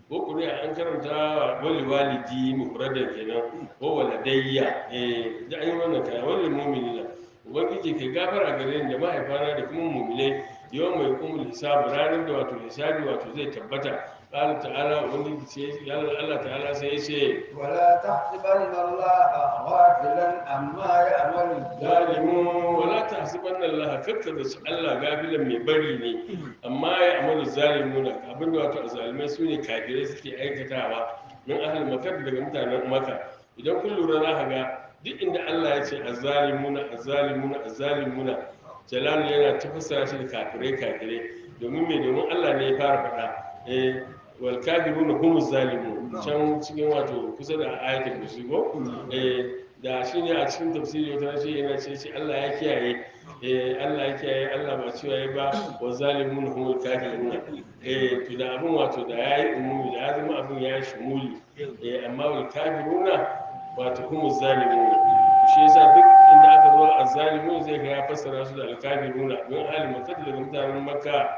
ko ƙuri'a an karanta wali walidi mufradan kenan ko waladayya eh da an yi wannan kaya wali mu'minina ubangiji kai gafara gare ni da mahaifana da kuma mu'minai yau mai kumul hisabu ranar da wato hisabi wato zai tabbata قال تعالى ubangiji sai Allah ta'ala sai ya ce ولا تحسبن الله غافلا عما يعمل الظالمون zalimu wala tahsibanna Allah kakka da shi Allah gafilan mai bari ne amma ya amalu zalimuna abinda wato azalimai su ne kafirai suke aikatawa min ahli makar daga mutanen maka idan kun lura za ka ga duk inda Allah ya ce azzalimuna azzalimuna azzalimuna jalal yana tafasara shi da kafirai kafirai domin me domin Allah ne ya fara faɗa eh wal kafiruna humuz zalimun can cikin wato kusa da ayatul kursi ko eh da shi ne a cikin tafsiri wata rashe yana ce shi Allah ya kiyaye eh Allah ya kiyaye Allah ba cewa ya ba wa zalimun humul kafiruna eh to da abin wato da yayi umumi da ya zama abin yayi shumuli eh amma wal kafiruna wato humuz zalimun shi yasa duk inda aka zo azzalimun zai ga ya fassara su da alkafiruna don ahli makka daga mutanen makka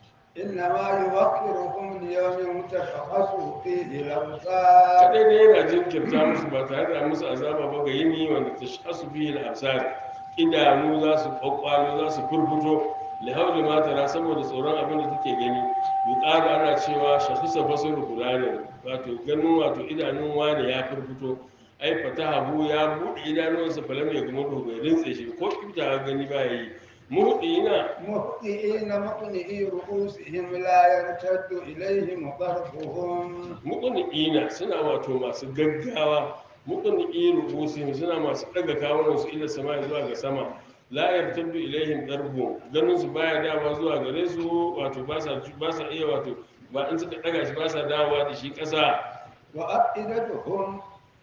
إنما يوقركم ليوم تشخص فيه الأبصار kadai ne yana jinkirta musu ba tare da musu azaba ba ga yini wanda ta shasu bihi al-absar idanu za su kwakwalo za su furfuto li hawli ma tara saboda tsoron abin da take gani yuqalu ana cewa shakhsa basaru qur'anin wato ganin wato idanun wani ya furfuto ai fatahabu ya bude idanuwansa falam ya kuma bai rintse shi ko kibta gani ba yi muhdina مهطئين مقنعي رؤوسهم لا يرتد إليهم طرفهم muƙuni'ina suna wato masu gaggawa muƙuni'i rubusin suna masu ɗaga kawunan su ila sama zuwa ga sama la yartaddu ilaihim darbu ganin su baya dawa zuwa gare su wato ba sa ba sa iya wato ba in suka ɗaga shi ba sa dawowa da shi ƙasa وأفئدتهم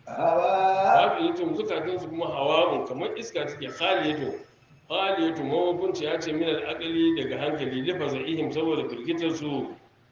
هواء babu yatum zukatan su kuma hawa'un kamar iska take khaliyatu khaliyatu mawakunci ya ce min al daga hankali lifa ihim saboda firgitar su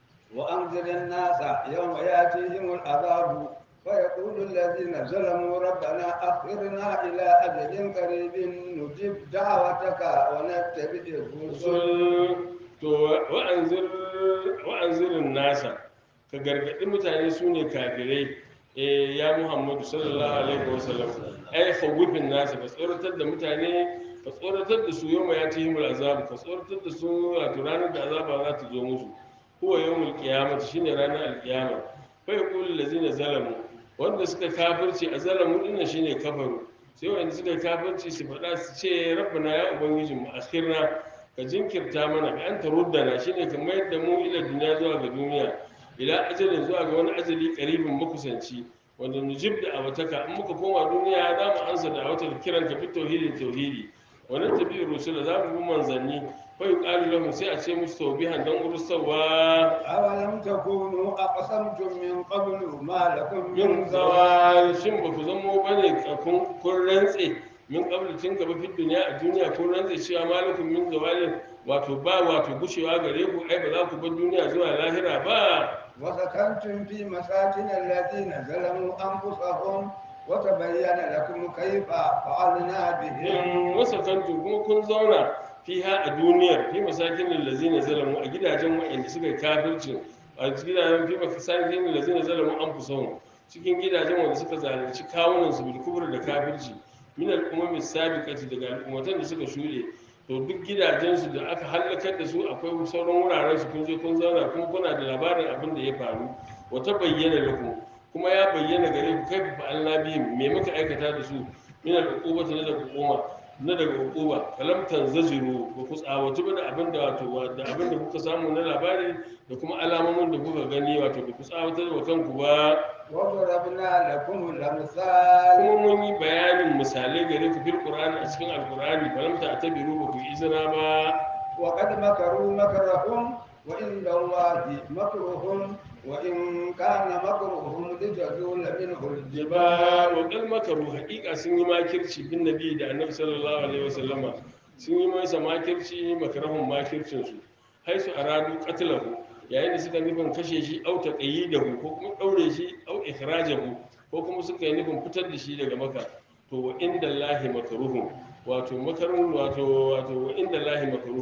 وأنذر الناس يوم يأتيهم العذاب فيقول الذين ظلموا ربنا أخرنا إلى أجل قريب نجب دعوتك ونتبع الرسل sun to wa'anzir wa'anzirin nasa ka gargaɗi mutane su ne kafirai eh ya muhammadu sallallahu alaihi wasallam ai khawfin nasa ka tsoratar da mutane ka tsoratar da su yau ya tihimul azabu ka tsoratar da su wato ranar da azaba za ta zo musu huwa yawmul qiyamati shine ranar alqiyama fa yaqulu allazina zalamu wanda suka kafirci a zalamu dinnan shine kafaru sai wanda suka kafirci su faɗa su ce rabbana ya ubangiji mu akhirna ka jinkirta mana ka anta ruddana shine ka mayar da mu ila duniya zuwa ga duniya ila ajalin zuwa ga wani ajali karibin makusanci wanda nujib da abataka in muka koma duniya za mu ansa da wata kiran ka fi tauhidin tauhidi wannan tabi'ir rusul za mu bi manzanni fa yuqalu lahum sai a ce musu tawbihan dan ursawa أولم تكونوا أقسمتم من قبل ما لكم min من زوال zawal shin ba ku zamo ba ne kun kun rantse min qabla tun gaba fi duniya a duniya kun rantse cewa malakum min zawalin wato ba wato gushewa gare ku ai ba za ku bar duniya zuwa lahira ba وسكنتم في مساكن الذين ظلموا أنفسهم وتبين لكم كيف فعلنا بهم in wasakantu kuma kun zauna fiha a duniyar fi masakin lillazina zalamu a gidajen wa'anda suka yi kafircin a gidajen fi masakin lillazina zalamu an fusahun cikin gidajen wanda suka zalunci kawunan su bil kubur da kafirci min al-umami sabiqati daga al'ummatan da suka shuɗe to duk gidajensu da aka hallakar da su akwai sauran wuraren su kun je kun zauna kuma kuna da labarin abin da ya faru wata bayyana lakum kuma ya bayyana gare ku kai fa Allah bihim me muka aikata da su min al-uqubati na daga hukuma na daga hukuma kalam tanzaziru ba ku tsawatu ba da abin da wato da abin da kuka samu na labari da kuma alamomin da kuka gani wato ba ku tsawatar wa kanku ba وضربنا لكم الأمثال kuma mun yi bayanin misalai gare ku fil qur'ani a cikin alqur'ani falam ta tabiru ba ku yi izina ba وقد مكروا مكرهم وعند الله مكرهم وإن كان مكرهم لتزول منه الجبال ba wa kal makaru haƙiƙa sun yi makirci bin nabi da annabi sallallahu alaihi wasallama sun yi masa makirci makarahun makircin su haisu aradu qatlahu yayin da suka nufin kashe shi au taqayyidahu ko kuma daure shi au ikhrajahu ko kuma suka yi nufin fitar da shi daga maka to wa inda lahi makaruhum wato makarun wato wato wa inda lahi makaruhum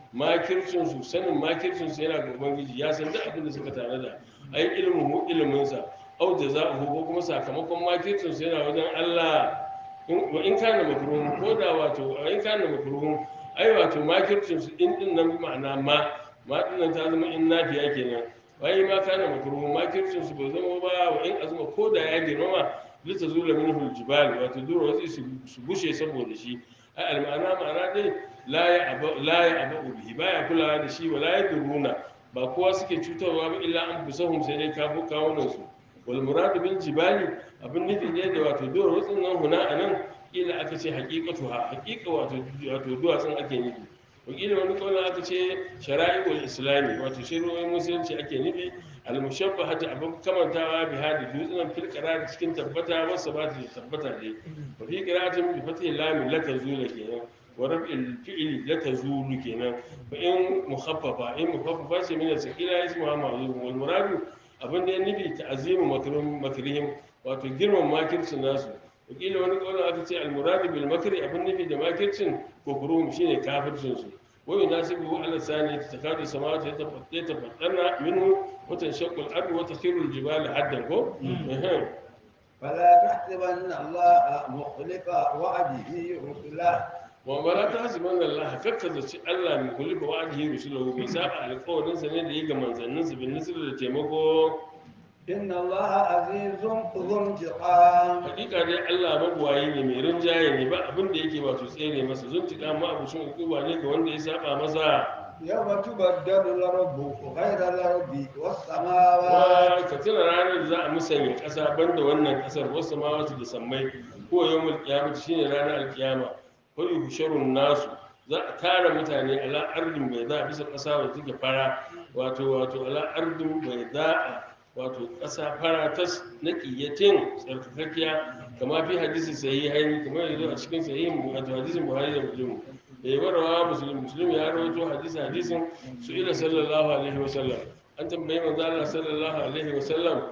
makircin su sanin makircin su yana ga ubangiji ya san duk abin da suka tanada ai ilmu mu ilimin sa au jaza'uhu ko kuma sakamakon makircin su yana wajen Allah in wa in kana makruhun ko da wato wa in kana makruhun ai wato makircin su in din nan ma'ana ma ma din nan ta zama in nafiya kenan wai ma kana makruhun makircin su bai zama ba wa in azuma ko da ya girmama lita zula minhu aljibal wato duro wasu su su bushe saboda shi ai almana ma'ana dai la ya aba la ya aba bihi baya kulawa da shi wala ya duruna ba kowa suke cutarwa ba illa an busahum sai dai kafu kawunan su wal muradu bil jibali abin nufi ne da wato duro wasu nan huna anan kila aka ce haqiqatu ha haqiqa wato wato duwatsun ake nufi wakilin wani kawai aka ce shara'i'ul islami wato shari'o'in musulunci ake nufi al-mushabbahati abin kamantawa bi hadi dutsunan fil qarar cikin tabbata wasu ba ta tabbata dai wa fi qira'atin bi fathi lam la tazula kenan wa raf'il fi'li la tazulu kenan fa in mukhaffafa in mukhaffafa ce min al-sakila ismuha ma'zum wal muradu abin da ya nufi ta'azimu makrum makrihim wato girman makircin nasu wakilin wani kawai aka ce al-muradu bil makri abin nufi da makircin kufruhum shine kafircin su ويناسبه على الثاني تكاد السماوات يتفطرن منه وتنشق الارض وتخر الجبال حدا كو إيه. فلا تحسبن الله مخلف وعده رسله wa la tahsibanna Allah kakkaza ci Allah min kulli wa'dihi rusulahu bai saba alƙawarin sa ne da ya ga manzannin sa bin nisr da taimako إن الله عزيز ذو انتقام hakika dai Allah magwayi ne mai rinjaye ne ba abin da yake wato tsere masa zuntika ma abucin hukuma ne ga wanda ya saba masa يوم تبدل الأرض غير الأرض والسماوات wa ka tuna ranar da za a musanya ƙasa banda wannan ƙasar wasu ma wasu da sammai ko yau mul kiyama shine ranar alkiyama ko yusharun nasu za a tara mutane ala ardin bai za a bisa ƙasa wadda take fara wato wato ala ardin bai za a wato ƙasa fara tas na ƙiyatin tsarkakakkiya kama fi hadisi sahihi haini kamar yanzu a cikin sahihin wato hadisin buhari da muslim da yi warawa musulun musulun ya rawaito hadisi hadisin su ila sallallahu alaihi wasallam an tambayi manzo Allah sallallahu alaihi wasallam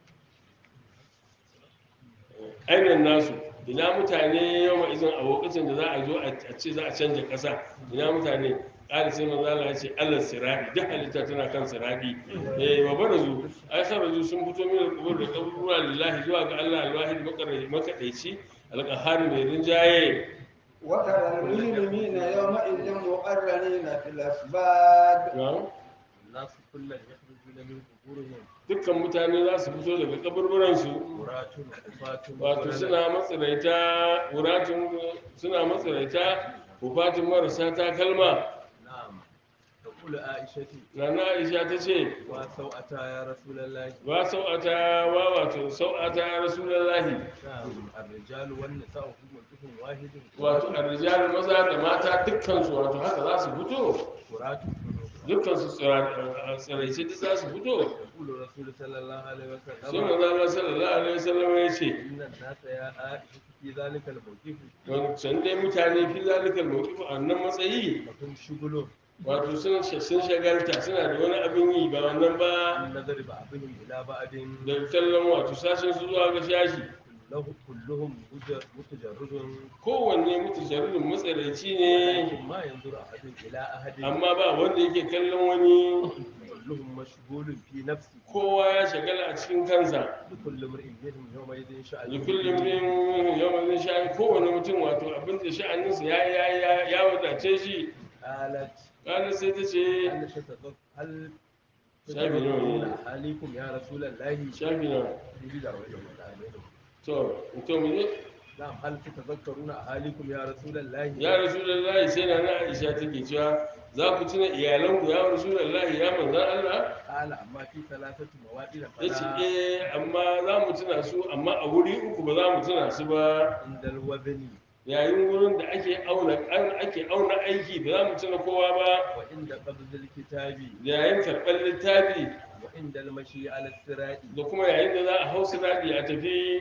ainihin nasu ina mutane yau ma izin a lokacin da za a zo a ce za a canja ƙasa ina mutane ƙari sai manzo Allah ya ce Allah siradi duk halitta tana kan siradi eh wa barazu ai saraju sun fito min al-qubur da kaburuwa lillahi zuwa ga Allah al-wahid makadaici al-qahhar mai rinjaye وترى المجرمين يومئذ مقرنين في الأسباب na'am الناس كلا يخرجون من قبورهم dukkan mutane za su fito daga kaburburansu مرات وفاة wato suna matsiraita wuratun suna matsiraita hufatun marasa takalma نعم تقول عائشة nana aisha ta ce وسوءتا يا رسول الله wa sau'ata wa wato sau'ata ya rasulallahi نعم الرجال والنساء هم وجه واحد wato arrijal maza da mata dukkansu wato haka za su fito مرات dukkansu tsiraice duk za su fito يقول الرسول صلى الله عليه sai وسلم manzo Allah sallallahu alaihi wasallam ya ce إن الناس يا عائشة في ذلك الموقف wancan dai mutane fi zalikal mawqif a wannan matsayi لهم شغل wato sun sun shagalta suna da wani abin yi ba wannan ba من نظر بعضهم إلى بعض da kallon wato sashen su zuwa ga shashi له كلهم مجر- متجرد kowanne mutu sharurin matsaraici ne لكن ما ينظر أحد إلى أحد amma ba wanda yake kallon wani كلهم مشغول في نفسه kowa ya shagala a cikin kansa لكل امرئ منهم يومئذ شأن da kullum min yawan sha'ani kowane mutum wato abin da sha'aninsa ya ya ya ya wadace shi قالت kana sai ta ce هل تتذكر هل شايف اليوم تتذكرون إيه؟ أهاليكم يا رسول الله shafi na يجي دعوة الله. to to mu je نعم هل تتذكرون أهاليكم يا رسول الله ya rasulullahi sai na na aisha take cewa za ku tuna iyalanku ya rasulullahi ya manzan Allah قال أما في ثلاثة مواطن ya ce فلا eh amma za mu tuna su amma a wuri uku ba za mu tuna su ba عند الوزن yayin wurin da ake auna an ake auna aiki ba za mu tuna kowa ba وعند قبض الكتاب yayin karɓar littafi وعند المشي على الصراط da kuma yayin da za a hau sinadi a tafi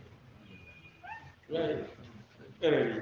Yayi, ƙarari.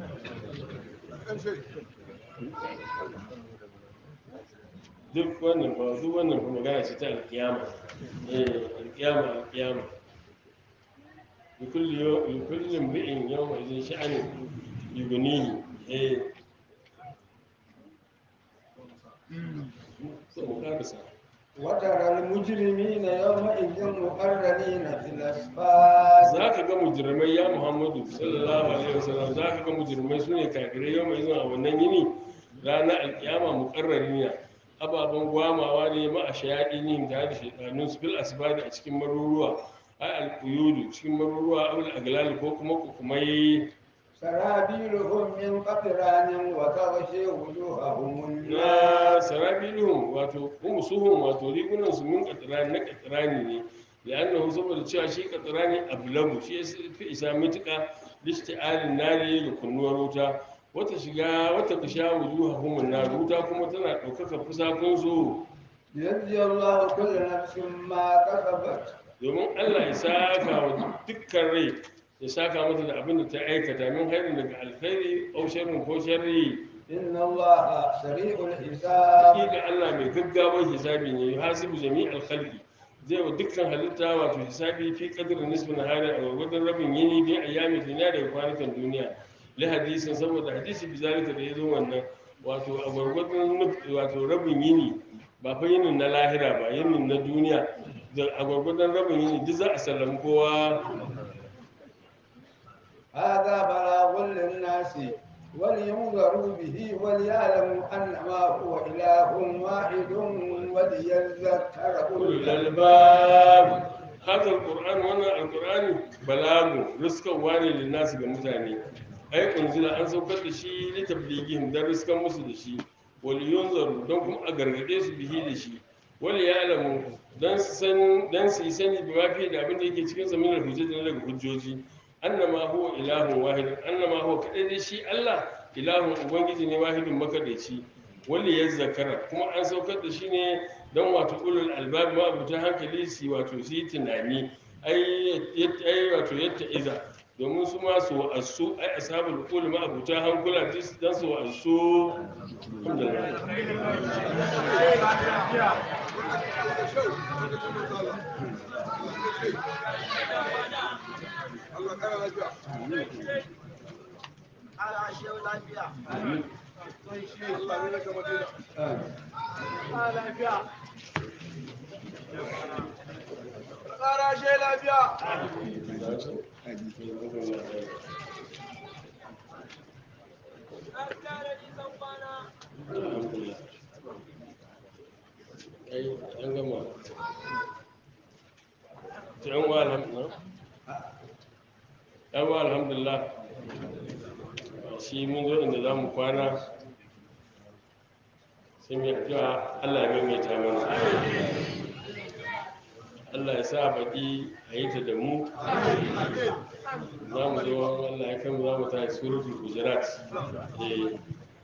duk wannan ba duk wannan kuma magana ce ta alkiyama eh alkiyama alkiyama likulli yaw likulli imri'in yawma idhin sha'ani yughnihi eh sai mu karasa وترى المجرمين يومئذ مقرنين في الأصفاد za ka ga mujirmai ya muhammadu sallallahu alaihi wasallam za ka ga mujirmai su ne kafirai yau mai zuwa a wannan yini ranar alkiyama muƙarrarina ababen gwamawa ne ma a shayaɗi ne da da shaidanun su fil asibadi a cikin maruruwa ai alƙuyudu cikin maruruwa abul aglal ko kuma kukumai سرابيلهم من قطران وتغشي وجوههم na النار sarabiluhum wato umusuhum wato rigunan su min katirani na katirani ne la'annahu saboda cewa shi katirani ablagu shi ya fi isa mituka listi'alin nari da kunnuwar wuta wata shiga wata kisha wujuhahum na wuta kuma tana ɗaukaka fusakun su ليجزي الله كل نفس ما كسبت domin Allah ya saka wa dukkan rai ya saka mata da abin da ta aikata min hairin daga alkhairi au sharrin ko sharri إن الله سريع الحساب hakika Allah mai gaggawar hisabi ne ya hasibu jami'al khalqi zai wa dukkan halitta wato hisabi fi qadri nisfi nahari a gwargwadon rabin yini bi ayyami dunya da kwanakan duniya li hadisin saboda hadisi bi zalika da yazo wannan wato a gwargwadon nuf- wato rabin yini ba fa yinin na lahira ba yinin na duniya da a gwargwadon rabin yini duk za a sallami kowa هذا بلاغ للناس ولينذروا به وليعلموا أنما هو إله واحد وليذكر أولو ulul الألباب albab hadha alquran wannan alqurani balagu riskarwa ne linnasu ga mutane ai unzila an saukar da shi li tabligihim dan riskan musu da shi wal yunzaru don kuma a gargade su bihi da shi wal ya'lamu dan su san dan su yi sani bi mafi da abin da yake cikin zamanin hujjoji na daga hujjoji annama huwa ilahun wahidun annama huwa kadai dai shi Allah ilahun ubangiji ne wahidun makadaici wanda ya zakara kuma an saukar da shi ne don wato ulul albab ma abuta hankali su wato su yi tunani ai yat- ai wato yadda iza domin su ma su wa'asu ai ashabul qul ma abuta hankula dis dan su wa'asu alhamdulillah alhamdulillah ai an gama to yan wa alhamdulillah yan wa alhamdulillah shi mun zo inda za mu kwana sai mai addu'a Allah ya maimaita mana Allah ya sa baƙi a yi ta da mu za mu zo Allah ya kan za mu ta suratul hujurat eh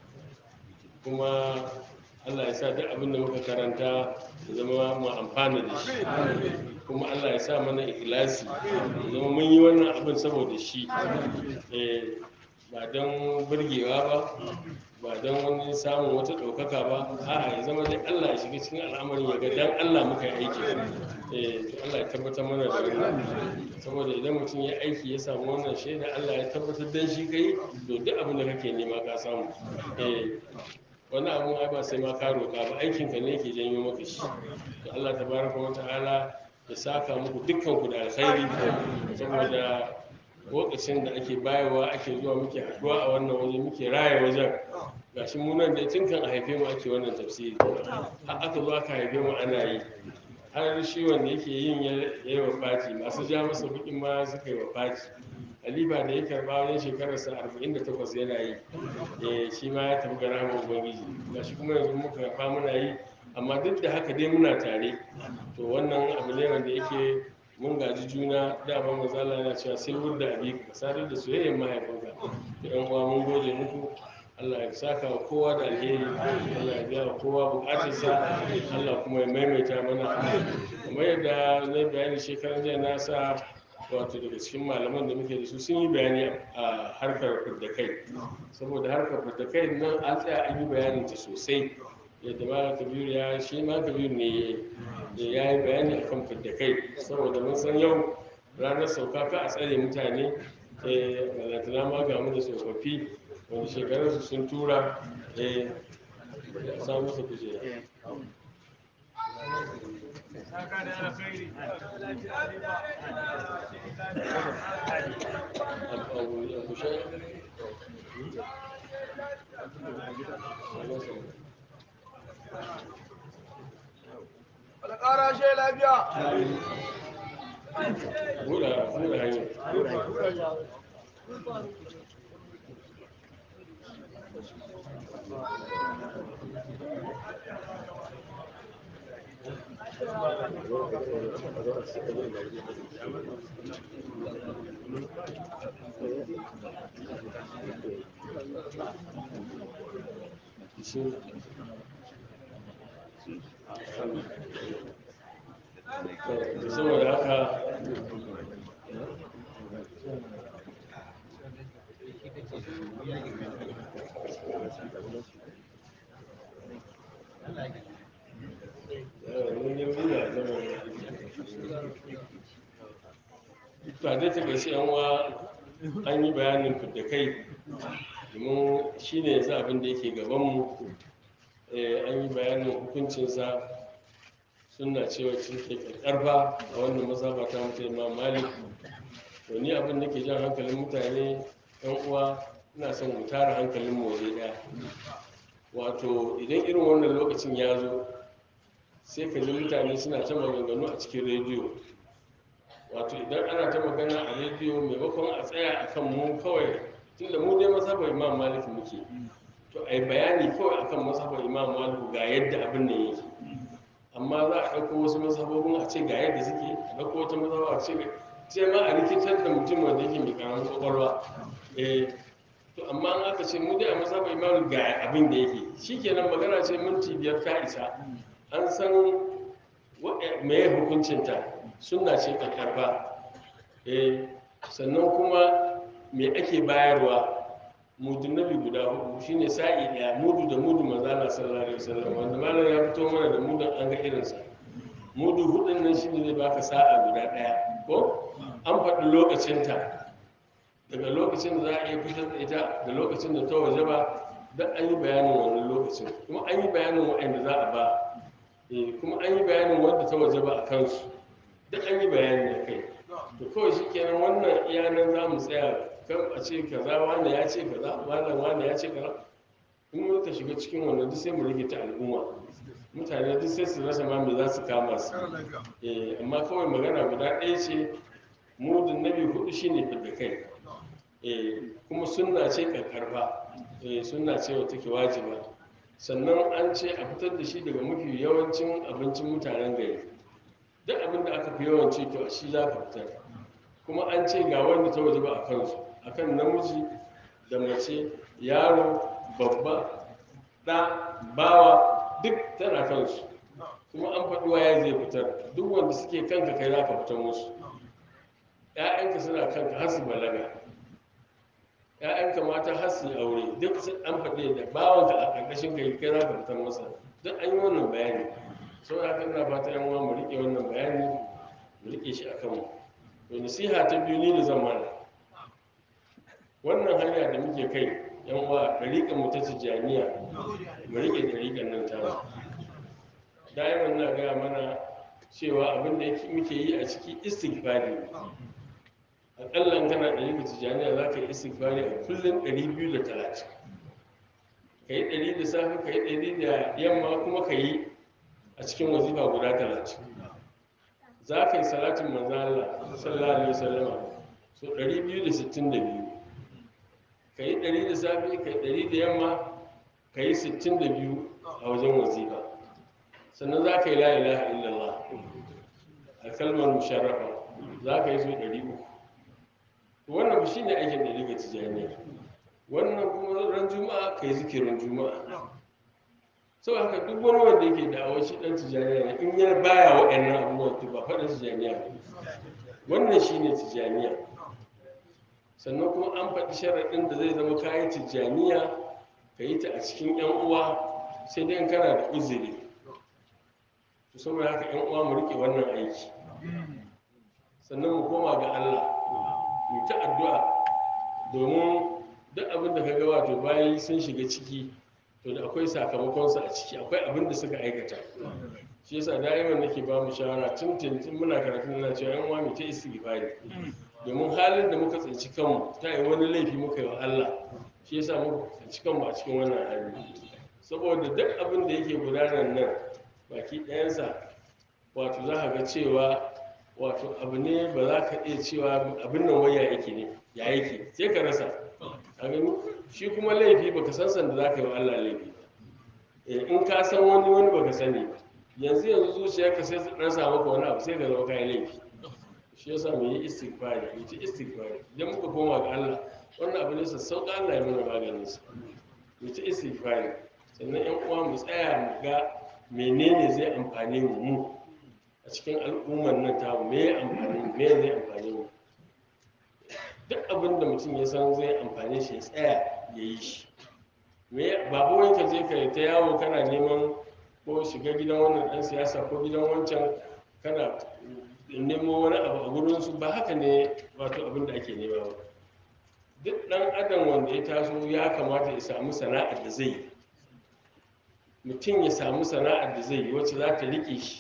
kuma Allah ya sa duk abin da muka karanta ya zama mu amfana da shi kuma Allah ya sa mana ikhlasi ya zama mun yi wannan abin saboda shi eh ba don burgewa ba ba don wani samun wata ɗaukaka ba a'a ya zama dai Allah ya shiga cikin al'amarin ya ga dan Allah muka yi aiki eh to Allah ya tabbatar mana da wannan saboda idan mutum ya aiki ya samu wannan shaida Allah ya tabbatar dan shi kai to duk abin da kake nema ka samu eh wani abun ai ba sai ma ka roƙa ba aikin ka ne yake janyo maka shi to Allah tabaraka wa ta'ala ya saka muku dukkan ku da alkhairi saboda lokacin da ake bayarwa ake zuwa muke haɗuwa a wannan waje muke raya wajen gashi mu nan da tun kan a haife mu ake wannan tafsiri har aka zo aka haife mu ana yi har shi wanda yake yin ya yi wa fati masu ja masa bukin ma suka yi wa fati halifa da ya karba wajen shekararsa 48 yana yi eh shi ma ya tafi ga rahama ubangiji gashi kuma yanzu muka karba muna yi amma duk da haka dai muna tare to wannan abu ne wanda yake mun gaji juna dama mazala yana cewa silwur da abi ka sadar da soyayyar mahaifinka da yan uwa mun gode muku Allah ya saka wa kowa da alheri Allah ya biya wa kowa bukatarsa Allah kuma ya maimaita mana kamar yadda na bayani shekaran jiya na sa wato daga cikin malaman da muke da su sun yi bayani a harkar fidda kai saboda harkar fidda kai nan an tsaya an yi bayanin ta sosai yadda ma kabiru ya shi ma kabiru ne ya yi bayani a kan fidda kai saboda mun san yau ranar sauka ka a tsare mutane malatana ma ga mu da tsofaffi wanda shekarunsu sun tura a samu masa kujera abu abu sha Alƙara shi lafiya. buɗa buɗa hanyar shi da saboda haka ba dai ta gaishe yan uwa an yi bayanin fidda kai domin shi ne yanzu abin da yake gabanmu Eh, an yi bayanin hukuncinsa suna cewa cikin karfa a wannan mazhaba ta mutu imam malik to ni abin da ke jan hankalin mutane yan uwa ina son mu tara hankalin mu waje daya wato idan irin wannan lokacin ya zo sai ka ji mutane suna ta maganganu a cikin rediyo wato idan ana ta magana a rediyo maimakon a tsaya a kan mu kawai tunda mu dai mazhabar imam malik muke to a yi bayani kawai akan mazhabar imam malik ga yadda abin nan yake amma za a ɗauko wasu mazhabobin a ce ga yadda suke a ɗauko wata mazhaba a ce ga sai ma a rikitar da mutum wanda yake mai karamin kwakwalwa eh to amma an aka ce mu dai a mazhabar imam ga abin da yake shikenan magana ce minti biyar ta isa an san me hukuncinta sunna ce karfa eh sannan kuma me ake bayarwa mudun nabi guda hudu shine sa'i daya mudu da mudu manzala sallallahu alaihi wasallam wanda malam ya fito mana da mudun an ga irinsa mudu hudun nan shine zai baka sa'a guda daya ko an faɗi lokacinta daga lokacin da za a iya fitar da ita da lokacin da ta waje ba don an yi bayanin wannan lokacin kuma an yi bayanin waɗanda za a ba Eh, kuma an yi bayanin wanda ta waje ba a kansu duk an yi bayani a kai to kawai shi kenan wannan iyanan za mu tsaya kan a ce kaza wanda ya ce kaza wannan wanda ya ce kaza in muka shiga cikin wannan duk sai mu rage ta al'umma mutane duk sai su rasa ma me za su kama su Eh, amma kawai magana guda ɗaya ce mudun nabi hudu shine fidda kai Eh, kuma sunna ce karkarfa Eh, sunna ce wata ke wajiba sannan an ce a fitar da shi daga mafi yawancin abincin mutanen gari duk abin da aka fi yawanci to a shi za ka fitar kuma an ce ga wanda ta waje ba a kansu akan namiji da mace yaro babba ɗa bawa duk tana kansu kuma an faɗi waye zai fitar duk wanda suke kanka kai za ka fitar musu ‘ya'yanka suna kanka har su balaga ‘ya'yanka mata har su yi aure duk sun- an faɗi da bawanka a ƙarƙashin kai kai za ka fitar masa duk an yi wannan bayani sau da haka ina fata yan uwa mu riƙe wannan bayani mu riƙe shi a kanmu to nasiha ta biyu ni da zan mana wannan hanya da muke kai yan uwa ɗariƙar mu ta tijjaniya mu riƙe ɗariƙar nan ta da'iman na gaya mana cewa abin da yake- muke yi a ciki istighfari ne aƙalla in kana ɗariƙar tijjaniya za ka yi istighfari a kullum 230 ka yi ɗari da safe ka yi ɗari da yamma kuma ka yi a cikin wazifa guda talatin za ka yi salatin manzala sallallahu alaihi wasallama so 262 ka yi 100 da safe ka yi 100 da yamma ka yi 62 a wajen wazifa sannan za ka yi la ilaha illallah a kalmar musharrafa za ka yi so 300 wannan shi ne aikin da daga tijaniya wannan kuma ran juma'a ka yi zikirin juma'a sau haka duk wani wanda yake da awon shi dan tijaniya ne in yana baya waɗannan abubuwan to ba faɗin tijaniya ne wannan shi ne tijaniya sannan kuma an faɗi sharaɗin da zai zama kayi tijaniya ka yi ta a cikin yan uwa sai dai in kana da uzuri to saboda haka yan uwa mu riƙe wannan aiki sannan mu koma ga Allah mu ta addu'a domin duk abin da ka ga wato bayi sun shiga ciki to da akwai sakamakonsu a ciki akwai abin da suka aikata shi yasa da'iman nake ba mu shawara tun tun tun muna karatun na cewa yan uwa mu ta istighfari domin halin da muka tsinci kanmu ta yi wani laifi muka yi wa Allah shi yasa muka tsinci kanmu a cikin wannan hali saboda duk abin da yake gudanar nan baki ɗayansa wato za ka ga cewa wato abu ne ba za ka iya cewa abin nan waya yake ne ya yake sai ka rasa a gani shi kuma laifi baka san sanda za ka yi wa Allah laifi Eh, in ka san wani wani baka sani ba yanzu yanzu zuciyarka sai su ɗan samu ka wani abu sai ka zama kayan laifi shi yasa mu yi istighfari mu ci istighfari idan muka koma ga Allah wannan abu ne sassauƙa Allah ya mana maganin sa mu ci istighfari sannan yan uwa mu tsaya mu ga menene zai amfane mu mu a cikin al'ummar nan ta me ya amfani mu me zai amfane mu duk abin da mutum ya san zai amfane shi ya tsaya ya yi shi me ba wai ka je ka ta yawo kana neman ko shiga gidan wannan dan siyasa ko gidan wancan kana nemo wani abu a gurin su ba haka ne wato abin da ake nema ba duk dan adam wanda ya taso ya kamata ya samu sana'ar da zai yi mutum ya samu sana'ar da zai yi wacce za ta riƙe shi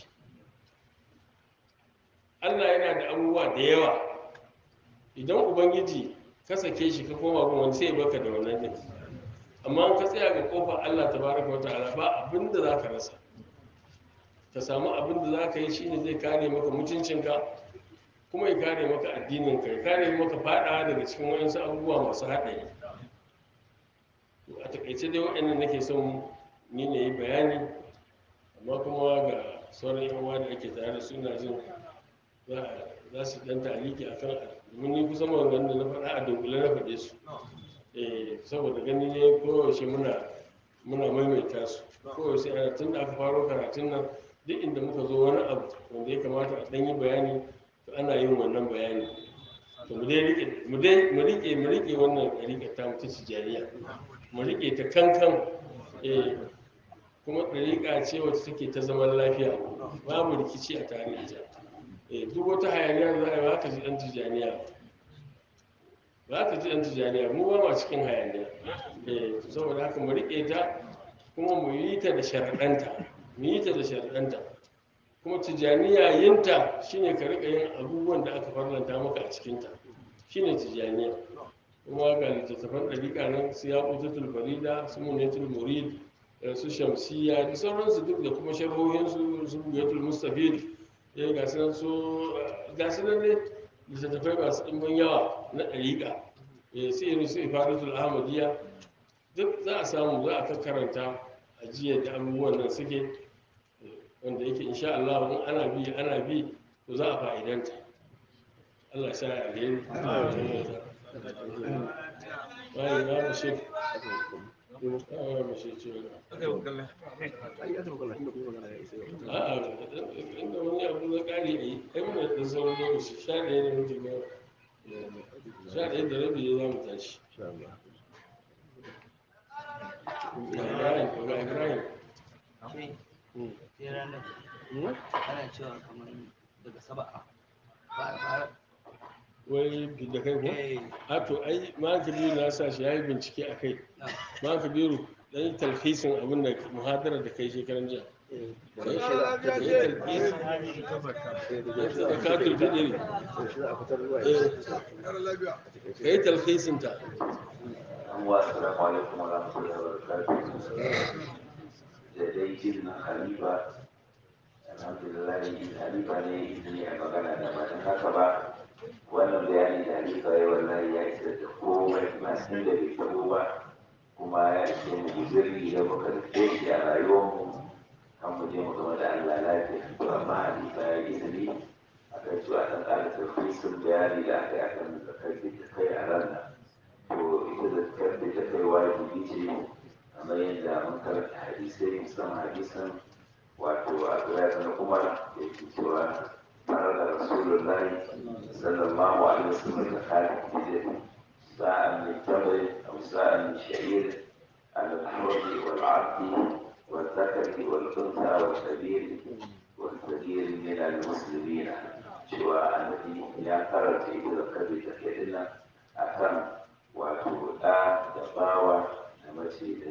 allah yana da abubuwa da yawa idan ubangiji ka sake shi ka koma gun wani sai ya baka da wannan din amma in ka tsaya ga kofar allah ta baraka wa ta'ala ba abin da za ka rasa ka samu abin da za ka yi shine zai kare maka mutuncinka kuma ya kare maka addininka ya kare maka fada daga cikin wayansu abubuwa masu haɗari To, a takaice dai waɗannan nake son ni ne yi bayani amma kuma ga sauran yan uwa da ake tare da su na jin za a- za su dan taliki a kan domin ni kusan maganganun da na faɗa a dunkule na faɗe su eh saboda gani ne koyaushe muna muna maimaita su koyaushe ana tun da aka faro karatun nan duk inda muka zo wani abu wanda ya kamata a ɗan yi bayani to ana yin wannan bayani to mu dai rike mu dai mu rike mu rike wannan ɗariƙar ta mutu tijariya mu rike ta kankan eh kuma ɗariƙa ce wacce take ta zaman lafiya babu rikici a tare da ita eh duk wata hayaniya da za a yi ba ka ji ɗan tijaniya ba ka ji ɗan tijaniya mu ba ma cikin hayaniya eh saboda haka mu rike ta kuma mu yi ta da sharaɗanta mu yi ta da sharaɗanta kuma tijaniya yinta shine ka rika yin abubuwan da aka farlanta maka a cikinta shine tijaniya kuma ga littattafan ɗariƙa nan su ya ƙutatul farida su munetul murid da su shamsiya da sauransu duk da kuma sharhohinsu su bugatul mustafid ya ga su nan su ga su nan ne littattafai masu ɗimbin yawa na ɗariƙa eh, su irin su ifadatul ahmadiyya duk za a samu za a karanta a jiya da abubuwan nan suke wanda yake insha Allah in ana bi ana bi to za a fa'idanta Allah ya sa ya alheri wai ba mu shi ba mu shi ce ai aka magana inda kuma magana ya isa yau a'a inda wani abu na ƙari a yi ai muna da sauran lokaci sha ɗaya da minti goma sha ɗaya da rabi ya za mu tashi insha Allah ga Ibrahim ga Ibrahim sai Hmm. sai ranar Hmm? ana cewa kamar daga saba'a fara fara wai da kai ko eh a to ai ma kabiru na sa shi ya yi bincike a kai na ma kabiru dan yi talhisin abin da muhadarar da kai shekaran jiya eh Ka da yi shi za a ka yi fitar talhisin da zakatul fitri shi za a fitar ruwa Eh. ya ka yi talhisin ta Assalamu alaikum wa rahmatullahi wa barakatuh. Da dai izinin Halifa, alhamdulillah Halifa ne izini a magana da ba don haka ba. Wannan bayani da Halifa ya wallahi ya isa da komai masu da bai tabo ba kuma ya ishe mu guzuri da muka rike shi a rayuwarmu kan mu je mu gama da Allah lafiya. To amma Halifa ya yi izini a kan cewa ɗan ƙara tafisun bayani da aka yi akan zakar da kai a ran nan. to ita da karfe ta kai wajibi ce kamar yadda mun karanta hadisai musamman hadisan wato a zuwa na umar da ke cewa tare da rasulullahi sallallahu alaihi wasallam da kare gidan sa'an min tamri aw sa'an min sha'ir على الحر والعبد والذكر والأنثى والكبير والصغير من المسلمين شوى الذي يا قرأت إذا كبت كإلا أكرم wato ɗa da bawa da mace da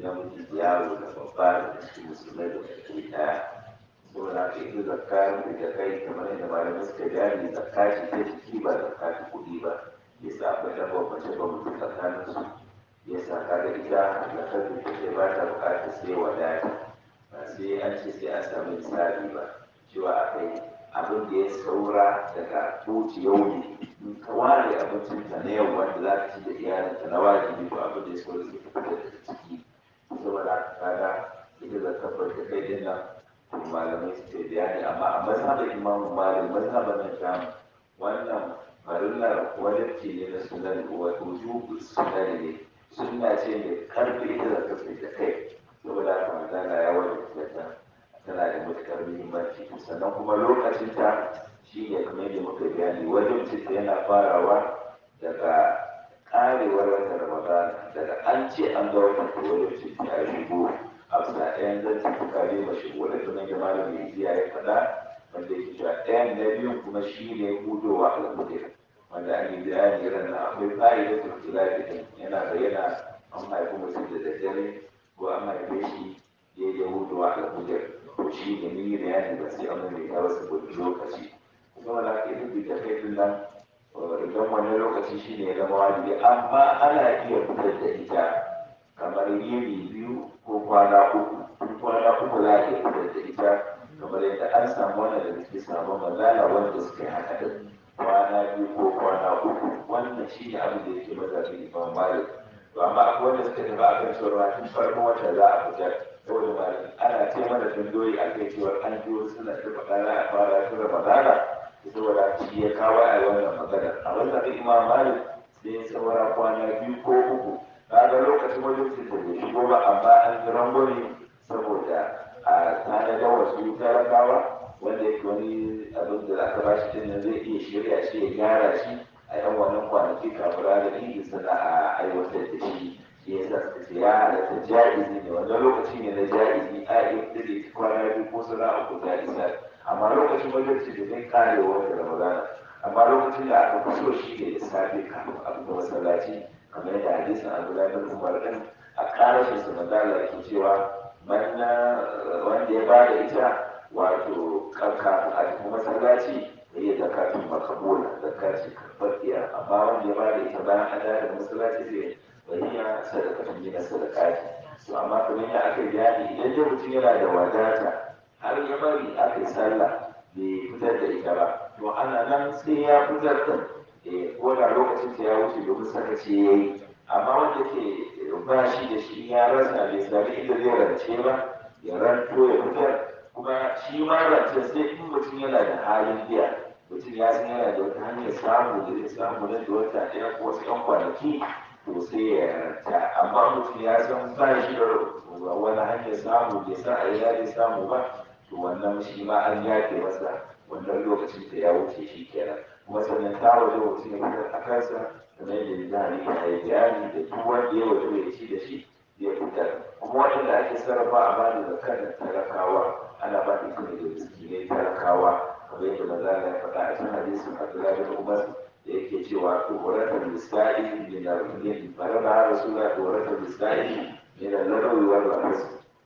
namiji da yaro da babba da cikin musulmai da ke daya saboda haka ita zakka da kai kamar yadda malamai suka gane zakka ce ta jiki ba zakka ta kuɗi ba ya sa akwai ɗan bambance bambance tsakanin su ya sa kaga ita zakkar da take ba ta buƙatar sai wadata ba sai an ce sai an samu misali ba cewa aka yi abin da ya saura daga koci yau ne in ka ware abincinta na yau wanda za ka ci da iyalinka na wajibi to abin da ya saura sai ka fitar da ciki saboda haka kaga ita zakkar da kai din nan malamai suke bayani amma a mazhabin imam malik mazhabin nan sham wannan farillar wajibci ne na sunan wa wujubu sunan ne sunna ce mai karfi ita da kafe da kai saboda haka manzala ya wajibta ta tana da matukar muhimmanci sannan kuma lokacin ta shi ne kamar yadda muka bayani wajibci ta yana farawa daga karewar watan ramadan daga an ce an ga watan wajibci ta ya shigo a bisa ɗayan zan tuka ne ba shi wani tunan da malamin jiya ya faɗa wanda yake cewa ɗayan na biyun kuma shi ne hudowa al'udir wanda an yi bayani ran na akwai fa'ida ta kula da yana bayyana an haifi mutum da daddare ko an haife shi daidai hudowa al'udir ko shi ne ni bayani ba sai an mai ta wasu gudu lokaci kuma da aka yi da kai tun nan idan wani lokaci shi ne ya zama wajibi amma ana iya fitar da ita kamar yini biyu ko kwana uku in kwana uku za a iya fitar da ita kamar yadda an samu wannan da suke samu mazala wanda suka yi haka da kwana biyu ko kwana uku wannan shi ne abin da yake mazabin imam malik to amma akwai wanda suka tafi akan cewa tun farkon wata za a fitar saboda malik ana ce mana dundoyi a kai cewa an ji wasu suna ta faɗa za a fara tun ramadana saboda shi ya kawo a wannan magana a wannan imam malik sai ya saura kwana biyu ko uku kaga lokacin wajen da bai shigo ba amma an yi rangwame saboda a tanadar wasu talakawa wanda yake wani abin da aka ba shi din zai iya shirya shi ya gyara shi a yan wannan kwanaki kafin ranar idi suna a aiwatar da shi shi ya sa suka ce ya halatta ja'izi ne wannan lokaci ne na ja'izi a iya dire kwana biyu ko suna uku ja'iza amma lokacin wajen da zai kare wata ramadana amma lokacin da aka fi so shi ne da safe kafin a fita masallaci kamar yadda hadisin abdullahi bin umar din a karashin su manzala yake cewa manna wanda ya bada ita wato kafin a cikin masallaci da ya zakatun makabula zakati karfafiya amma wanda ya bada ita bayan an da masallaci zai bayyana sadakatun yana sadakati to amma kamar yadda aka yi bayani idan dai mutum yana da wadata har ya bari aka yi sallah bai fitar da ita ba to ana nan sai ya fitar da ko da lokacin ta ya wuce domin sakaci ya yi amma wanda ke ba shi da shi ya rasa bai sami inda zai rance ba ya ranto ya fitar kuma shi ma rance sai in mutum yana da halin biya mutum ya san yana da wata hanyar samu da zai samu nan da wata ɗaya ko wasu ƴan kwanaki to sai ya ranta amma mutum ya san ba shi da wani hanyar samu bai san a ina zai samu ba to wannan shi ma an yafe masa wannan lokacin da ya wuce shi kenan kuma sannan ta waje mutum ya fitar a kansa kamar yadda zahari ya yi bayani da duk wanda ya waje ya ci da shi ya fitar kuma waɗanda ake sarrafa a bada zakar da talakawa ana ba da ne da miskinai talakawa kamar yadda maza ya faɗa a cikin hadisin abdullahi bin umar da yake cewa tsoratar misali min al-min faraba rasulullah tsoratar misali min al-larawi wal rahas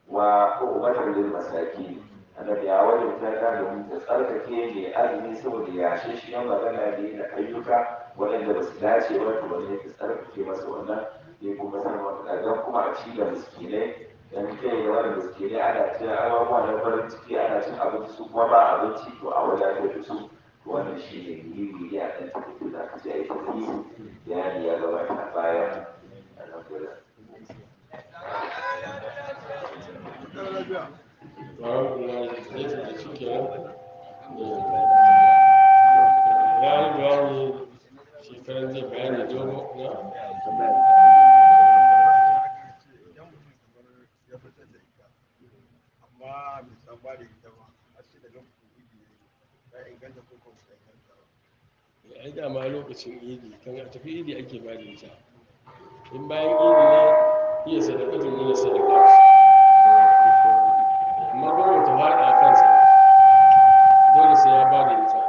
wa umatar lil masakin annabi ya wajabta ta domin ta tsarkake mai azumi saboda ya shi magana ne da ayyuka waɗanda ba su dace ba to wani ta tsarkake masa wannan ne kuma san wata dan kuma a ci da miskinai dan kai da wani miskinai ana cin abubuwa na farin ciki ana cin abinci su kuma ba abinci to a wadatar da su to wannan shi ne muhimmi ne a ɗan tafi da aka ce a yi tafi bayani ya gabata a baya alhamdulillah alhamdulillah sai ta da shi kenan ya yi bayani shekaran zai bayani dogo na amma bai san ba da ita ba a ce daga kuɗi ya inganta ko kuma ta inganta ba ai dama lokacin idi kan a tafi idi ake ba da ita in bayan idi ne iya sadakatun nuna sadaka amma gwamnati ta faɗa a kansa dole sai ya ba da ita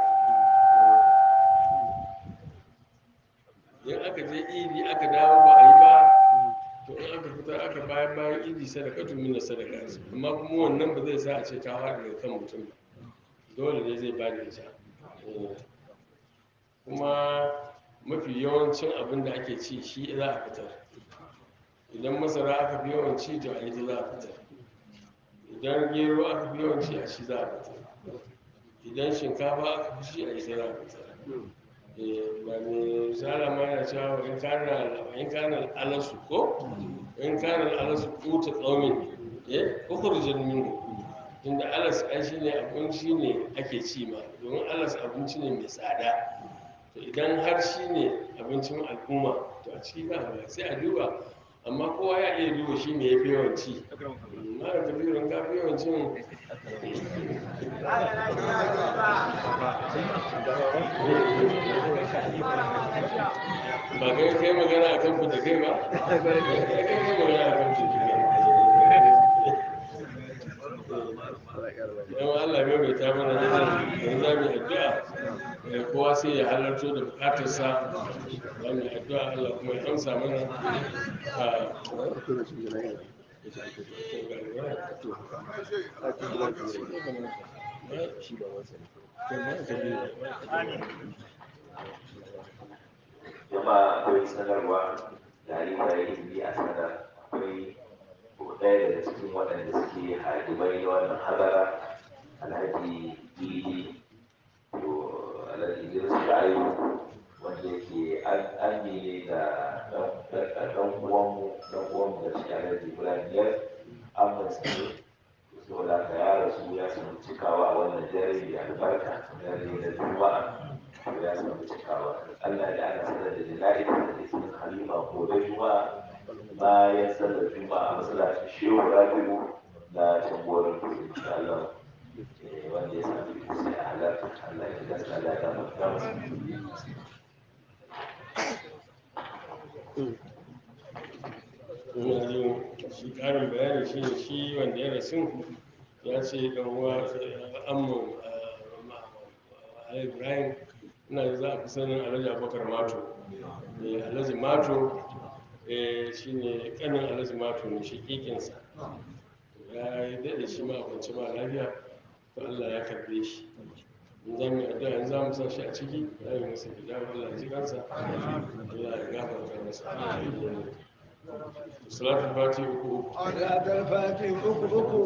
in aka je idi aka dawo ba a yi ba to in aka aka fitar aka bayan bayan idi sadaka tun mina sadaka ce amma kuma wannan ba zai sa a ce ta faɗi daga kan mutum ba dole ne zai ba da ita Eh. kuma mafi yawancin abin da ake ci shi za a fitar idan masara aka fi yawan ci to a ita za a fitar idan gero aka fi yawan ci a shi za a fitar idan shinkafa aka fi ci a ita za a fitar Eh, ba mai tsara ma yana cewa in kana in kana alasu ko in kana alasu kuta qaumin eh ukhrijal minhu inda alas ai shine abinci ne ake ci ma domin alas abinci ne mai tsada to idan har shine abincin al'umma to a ciki za a ba sai a duba amma kowa ya iya duba shi me yafi yawan ci ma da kabirin ka fi yawan cin ba kai kai magana a kan da kai ba kai kai magana a kan da kai yawan Allah mai mai ta mana da yanzu za mu yi addu'a eh, kowa sai ya halarto da bukatarsa za mu yi addu'a Allah kuma ya amsa mana a jama'a akwai sanarwa da halima ya yi a sanar akwai ɗaya daga cikin waɗanda suke hadimai na wannan hadara alhaji didi to alhaji idris sha'iru wanda yake an ne da ɗan uwanmu ɗan uwanmu da shi alhaji ibrahim yar amman ne saboda haka ya rasu ya samu cikawa a wannan dare mai albarka dare na juma'a to ya samu cikawa allah da ana sanar da jana'i da izinin halima gobe juma'a bayan sallar juma'a a masallacin shehu rabi'u na tamborin kudu insha allah Eh, wanda ya sami iko sai a halarta allah ya gasa allah ya gafarta masa ina jin shi karin bayani shi ne shi wanda ya rasu ya ce dan uwa amma alhaji ibrahim ina da za a fi sanin alhaji abubakar mato Eh, alhaji mato eh, shi ne kanin alhaji mato ne shi kikinsa ya yi daɗe shi ma a kwance ba lafiya to allah ya karbe shi in za mu yi addu'a in za mu sa shi a ciki za mu yi masa fida allah ya ji kansa allah ya gafarta masa salatul fati uku uku da alfati uku uku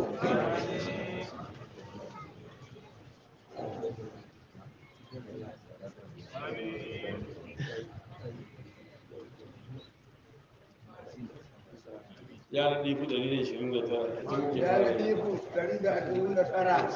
ya raɗi fi ɗari da ishirin da tara a cikin muke ya fara yi yi. ku ɗari da ashirin da tara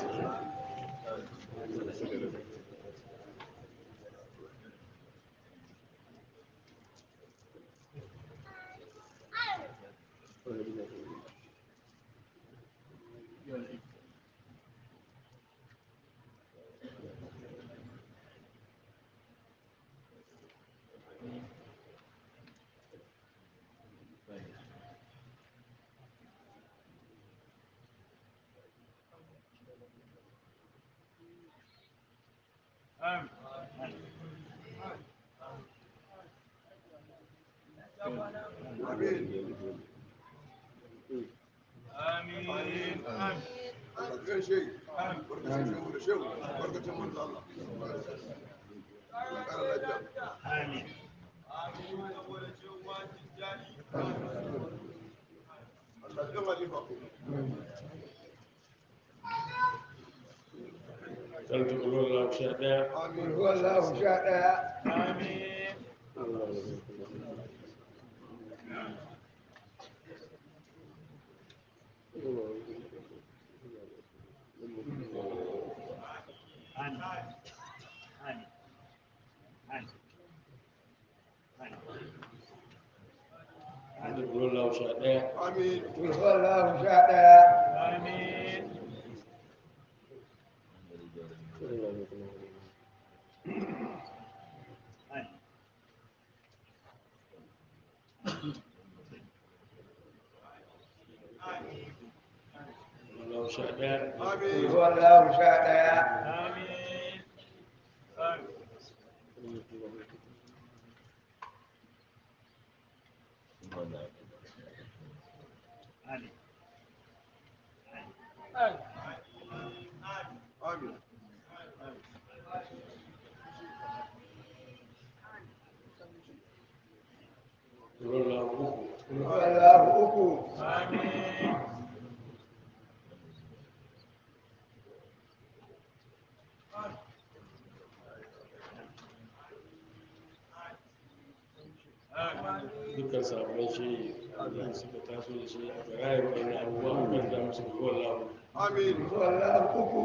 karanta ƙulwar lahu sha ɗaya amin wallahu sha ɗaya karanta ƙulwar lahu sha ɗaya wallahu sha ɗaya ƙulwar lahu sha ɗaya wallahu sha ɗaya Amin. wallahu uku wallahu uku dukkan sabon shi da suka taso da shi a rayar wani abubuwa a kan da musu wallahu Amin. wallahu uku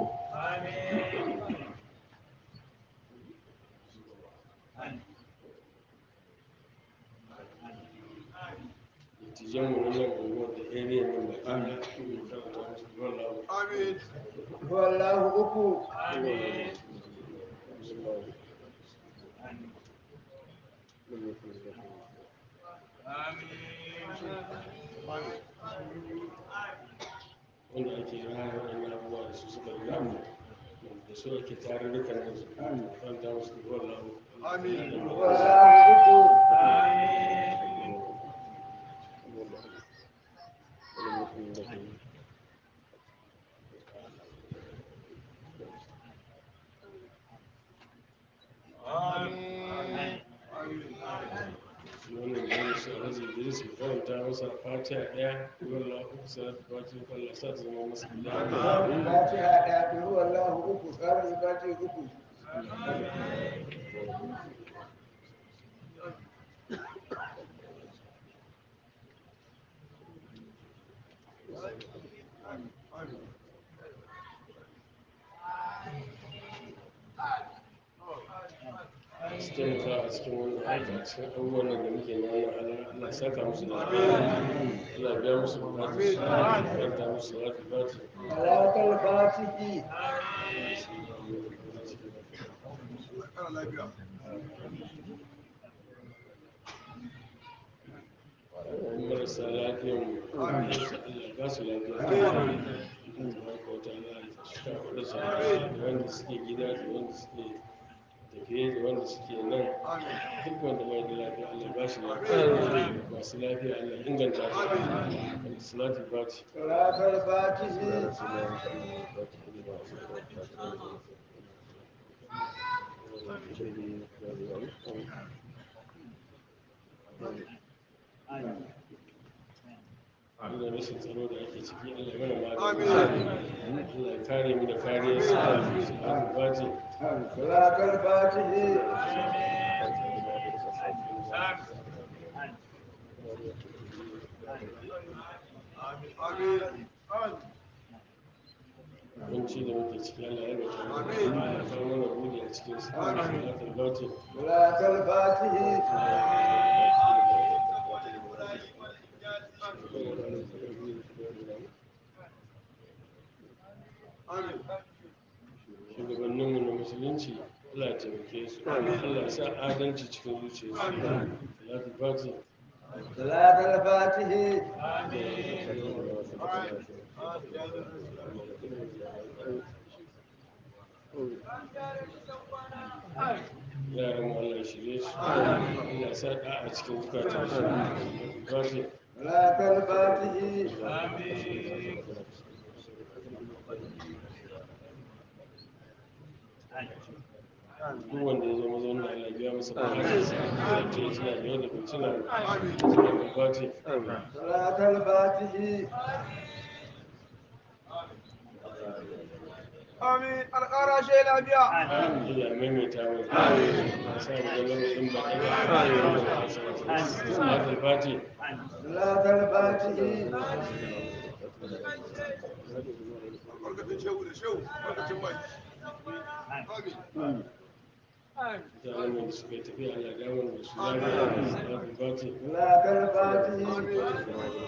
tijan mu nan unguwar da area nan baki da kuma karanta musu wallahu Amin. wallahu uku wanda ake rayar wani abubuwa da su suka riga mu da su ake tarurrukan da su karanta musu wallahu Amin. wallahu uku Amin. wannan da ya su alhaji idris ya karanta masa fatiha ɗaya wallahu uku salatu fatiha Allah sa ta zama masa gida fatiha ɗaya biyu wallahu uku tsarin fatiha uku su taimaka a cikin wannan aiki a cikin abubuwan nan da muke na wannan Allah saka musu da Allah biya musu bukatu su karanta musu salatu fatiha alaƙar fatihi Kara lafiya. marasa lafiyan mu Allah ba su lafiya tabaraka wa ta'ala ya cika kuɗa su da wanda suke gida da wanda suke tafiye da wanda suke nan Amin. duk wanda bai da lafiya Allah ba shi lafiya masu lafiya Allah inganta su salatu fatiha alaƙar fatihi da rashin tsaro da ake ciki Allah ya mana magani Allah ya kare mu da kariyar sa salatu fatiha alaƙar fatihi Amin. kunci da muke ciki Allah ya rage mu Allah ya kawo mana buɗe a cikin sa salatul fatiha alaƙar fatihi Amin. shugabanninmu na musulunci Allah ya taimake su Allah ya sa adalci cikin zuciyarsu salatu fatiha alaƙar fatihi yaran mu Allah ya shirye su Allah ya sa ɗa a cikin zukatansu salatu fatiha alaƙar fatihi duk wanda ya zo mazaunin Allah ya biya masa bukatarsa ya ce suna da yau da fitina salatu fatiha alaƙar fatihi Amin. Alƙara shi lafiya. Allah ya maimaita mana ya sa mu ga lamarin ba ɗaya salatu fatiha alaƙar fatihi Barkatun shehu da shehu. Barkatun bai. Amin. mutanen da suka yi tafiya Allah ya dawo da su lafiya salatu fatiha alaƙar fatihi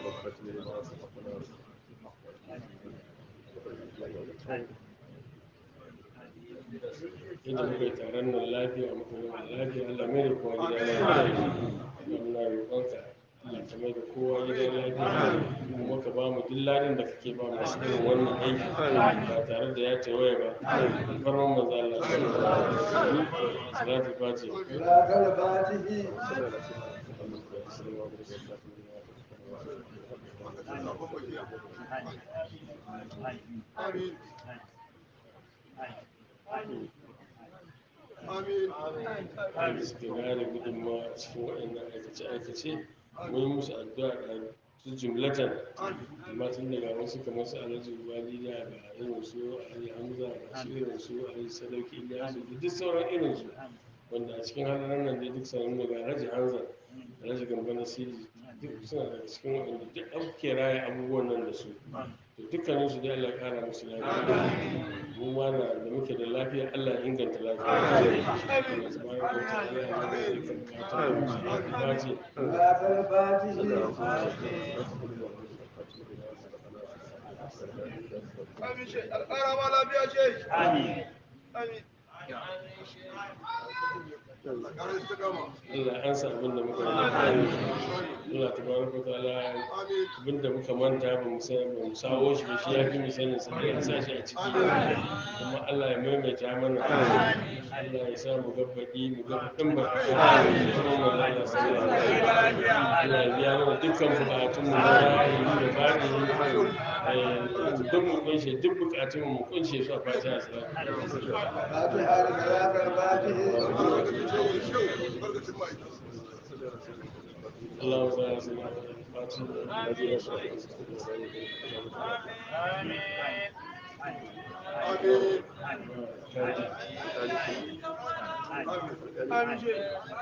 inda muka yi taron nan lafiya muka gama lafiya Allah mai da kowa gida lafiya Allah muna roƙonka Allah ka mai da kowa gida lafiya kuma ka ba mu duk ladin da kake ba masu irin wannan aiki ba tare da ya tawaye ba farman manzo Allah sallallahu alaihi wasallam salatu fatiha alaƙar fatihi Amin. wanda suka gane gudunmawa a cikin waɗannan aikace-aikace mun yi musu addu'a da su jumlatan amma tun daga wasu kamar su alhaji wali da ga irin su alhaji hamza ga su irin su alhaji sadauki ilyasu da duk sauran irin su wanda a cikin halarar nan dai duk sanin daga alhaji hamza alhaji gamba na siri duk suna daga cikin waɗanda duk an ke raya abubuwan nan da su to dukkanin su dai Allah ya kara musu lafiya mu ma na da muke da lafiya Allah ya inganta lafiya Allah tabaraka wa ta'ala ya mana dukkan bukatun mu su ya dace Amin shi. Alƙara ma lafiya shi. Amin. Amin. Alƙara istiqama. Allah ya ansa abin da muka yi Allah tabaraka wa ta'ala Amin. abin da muka manta ba mu san ba mu sawo shi ba shi ya fi mu sanin sa ya sa shi a ciki kuma Allah ya maimaita mana Allah ya sa mu gabbaki mu ga din ba kuma mu Allah sallallahu alaihi wasallam Allah ya biya mana dukkan bukatun mu na rayuwa da fadi eh duk mu kunshe duk bukatun mu mu kunshe su a fatiha sallallahu alaihi wasallam فاتحة لصلاة الفاتحة Barkacin ma'aikata. اللهم صل على سيدنا محمد Amin. الفاتحة Amin shi.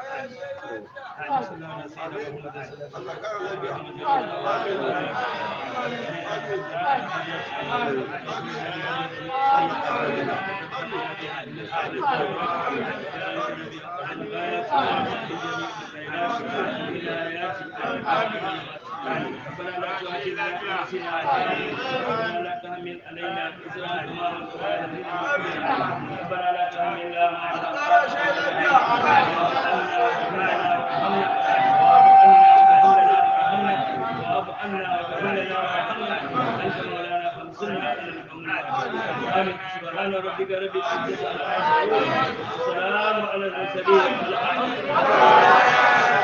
Allah ƙara lafiya. ربنا لا تؤاخذنا إن نسينا ربنا لا تحمل علينا إصرا كما حملته على الذين من قبلنا ربنا لا تحملنا ما لا واعف عنا واغفر لنا وارحمنا أنت مولانا فانصرنا على القوم الكافرين سبحان ربك رب العزة عما يصفون وسلام على المرسلين والحمد لله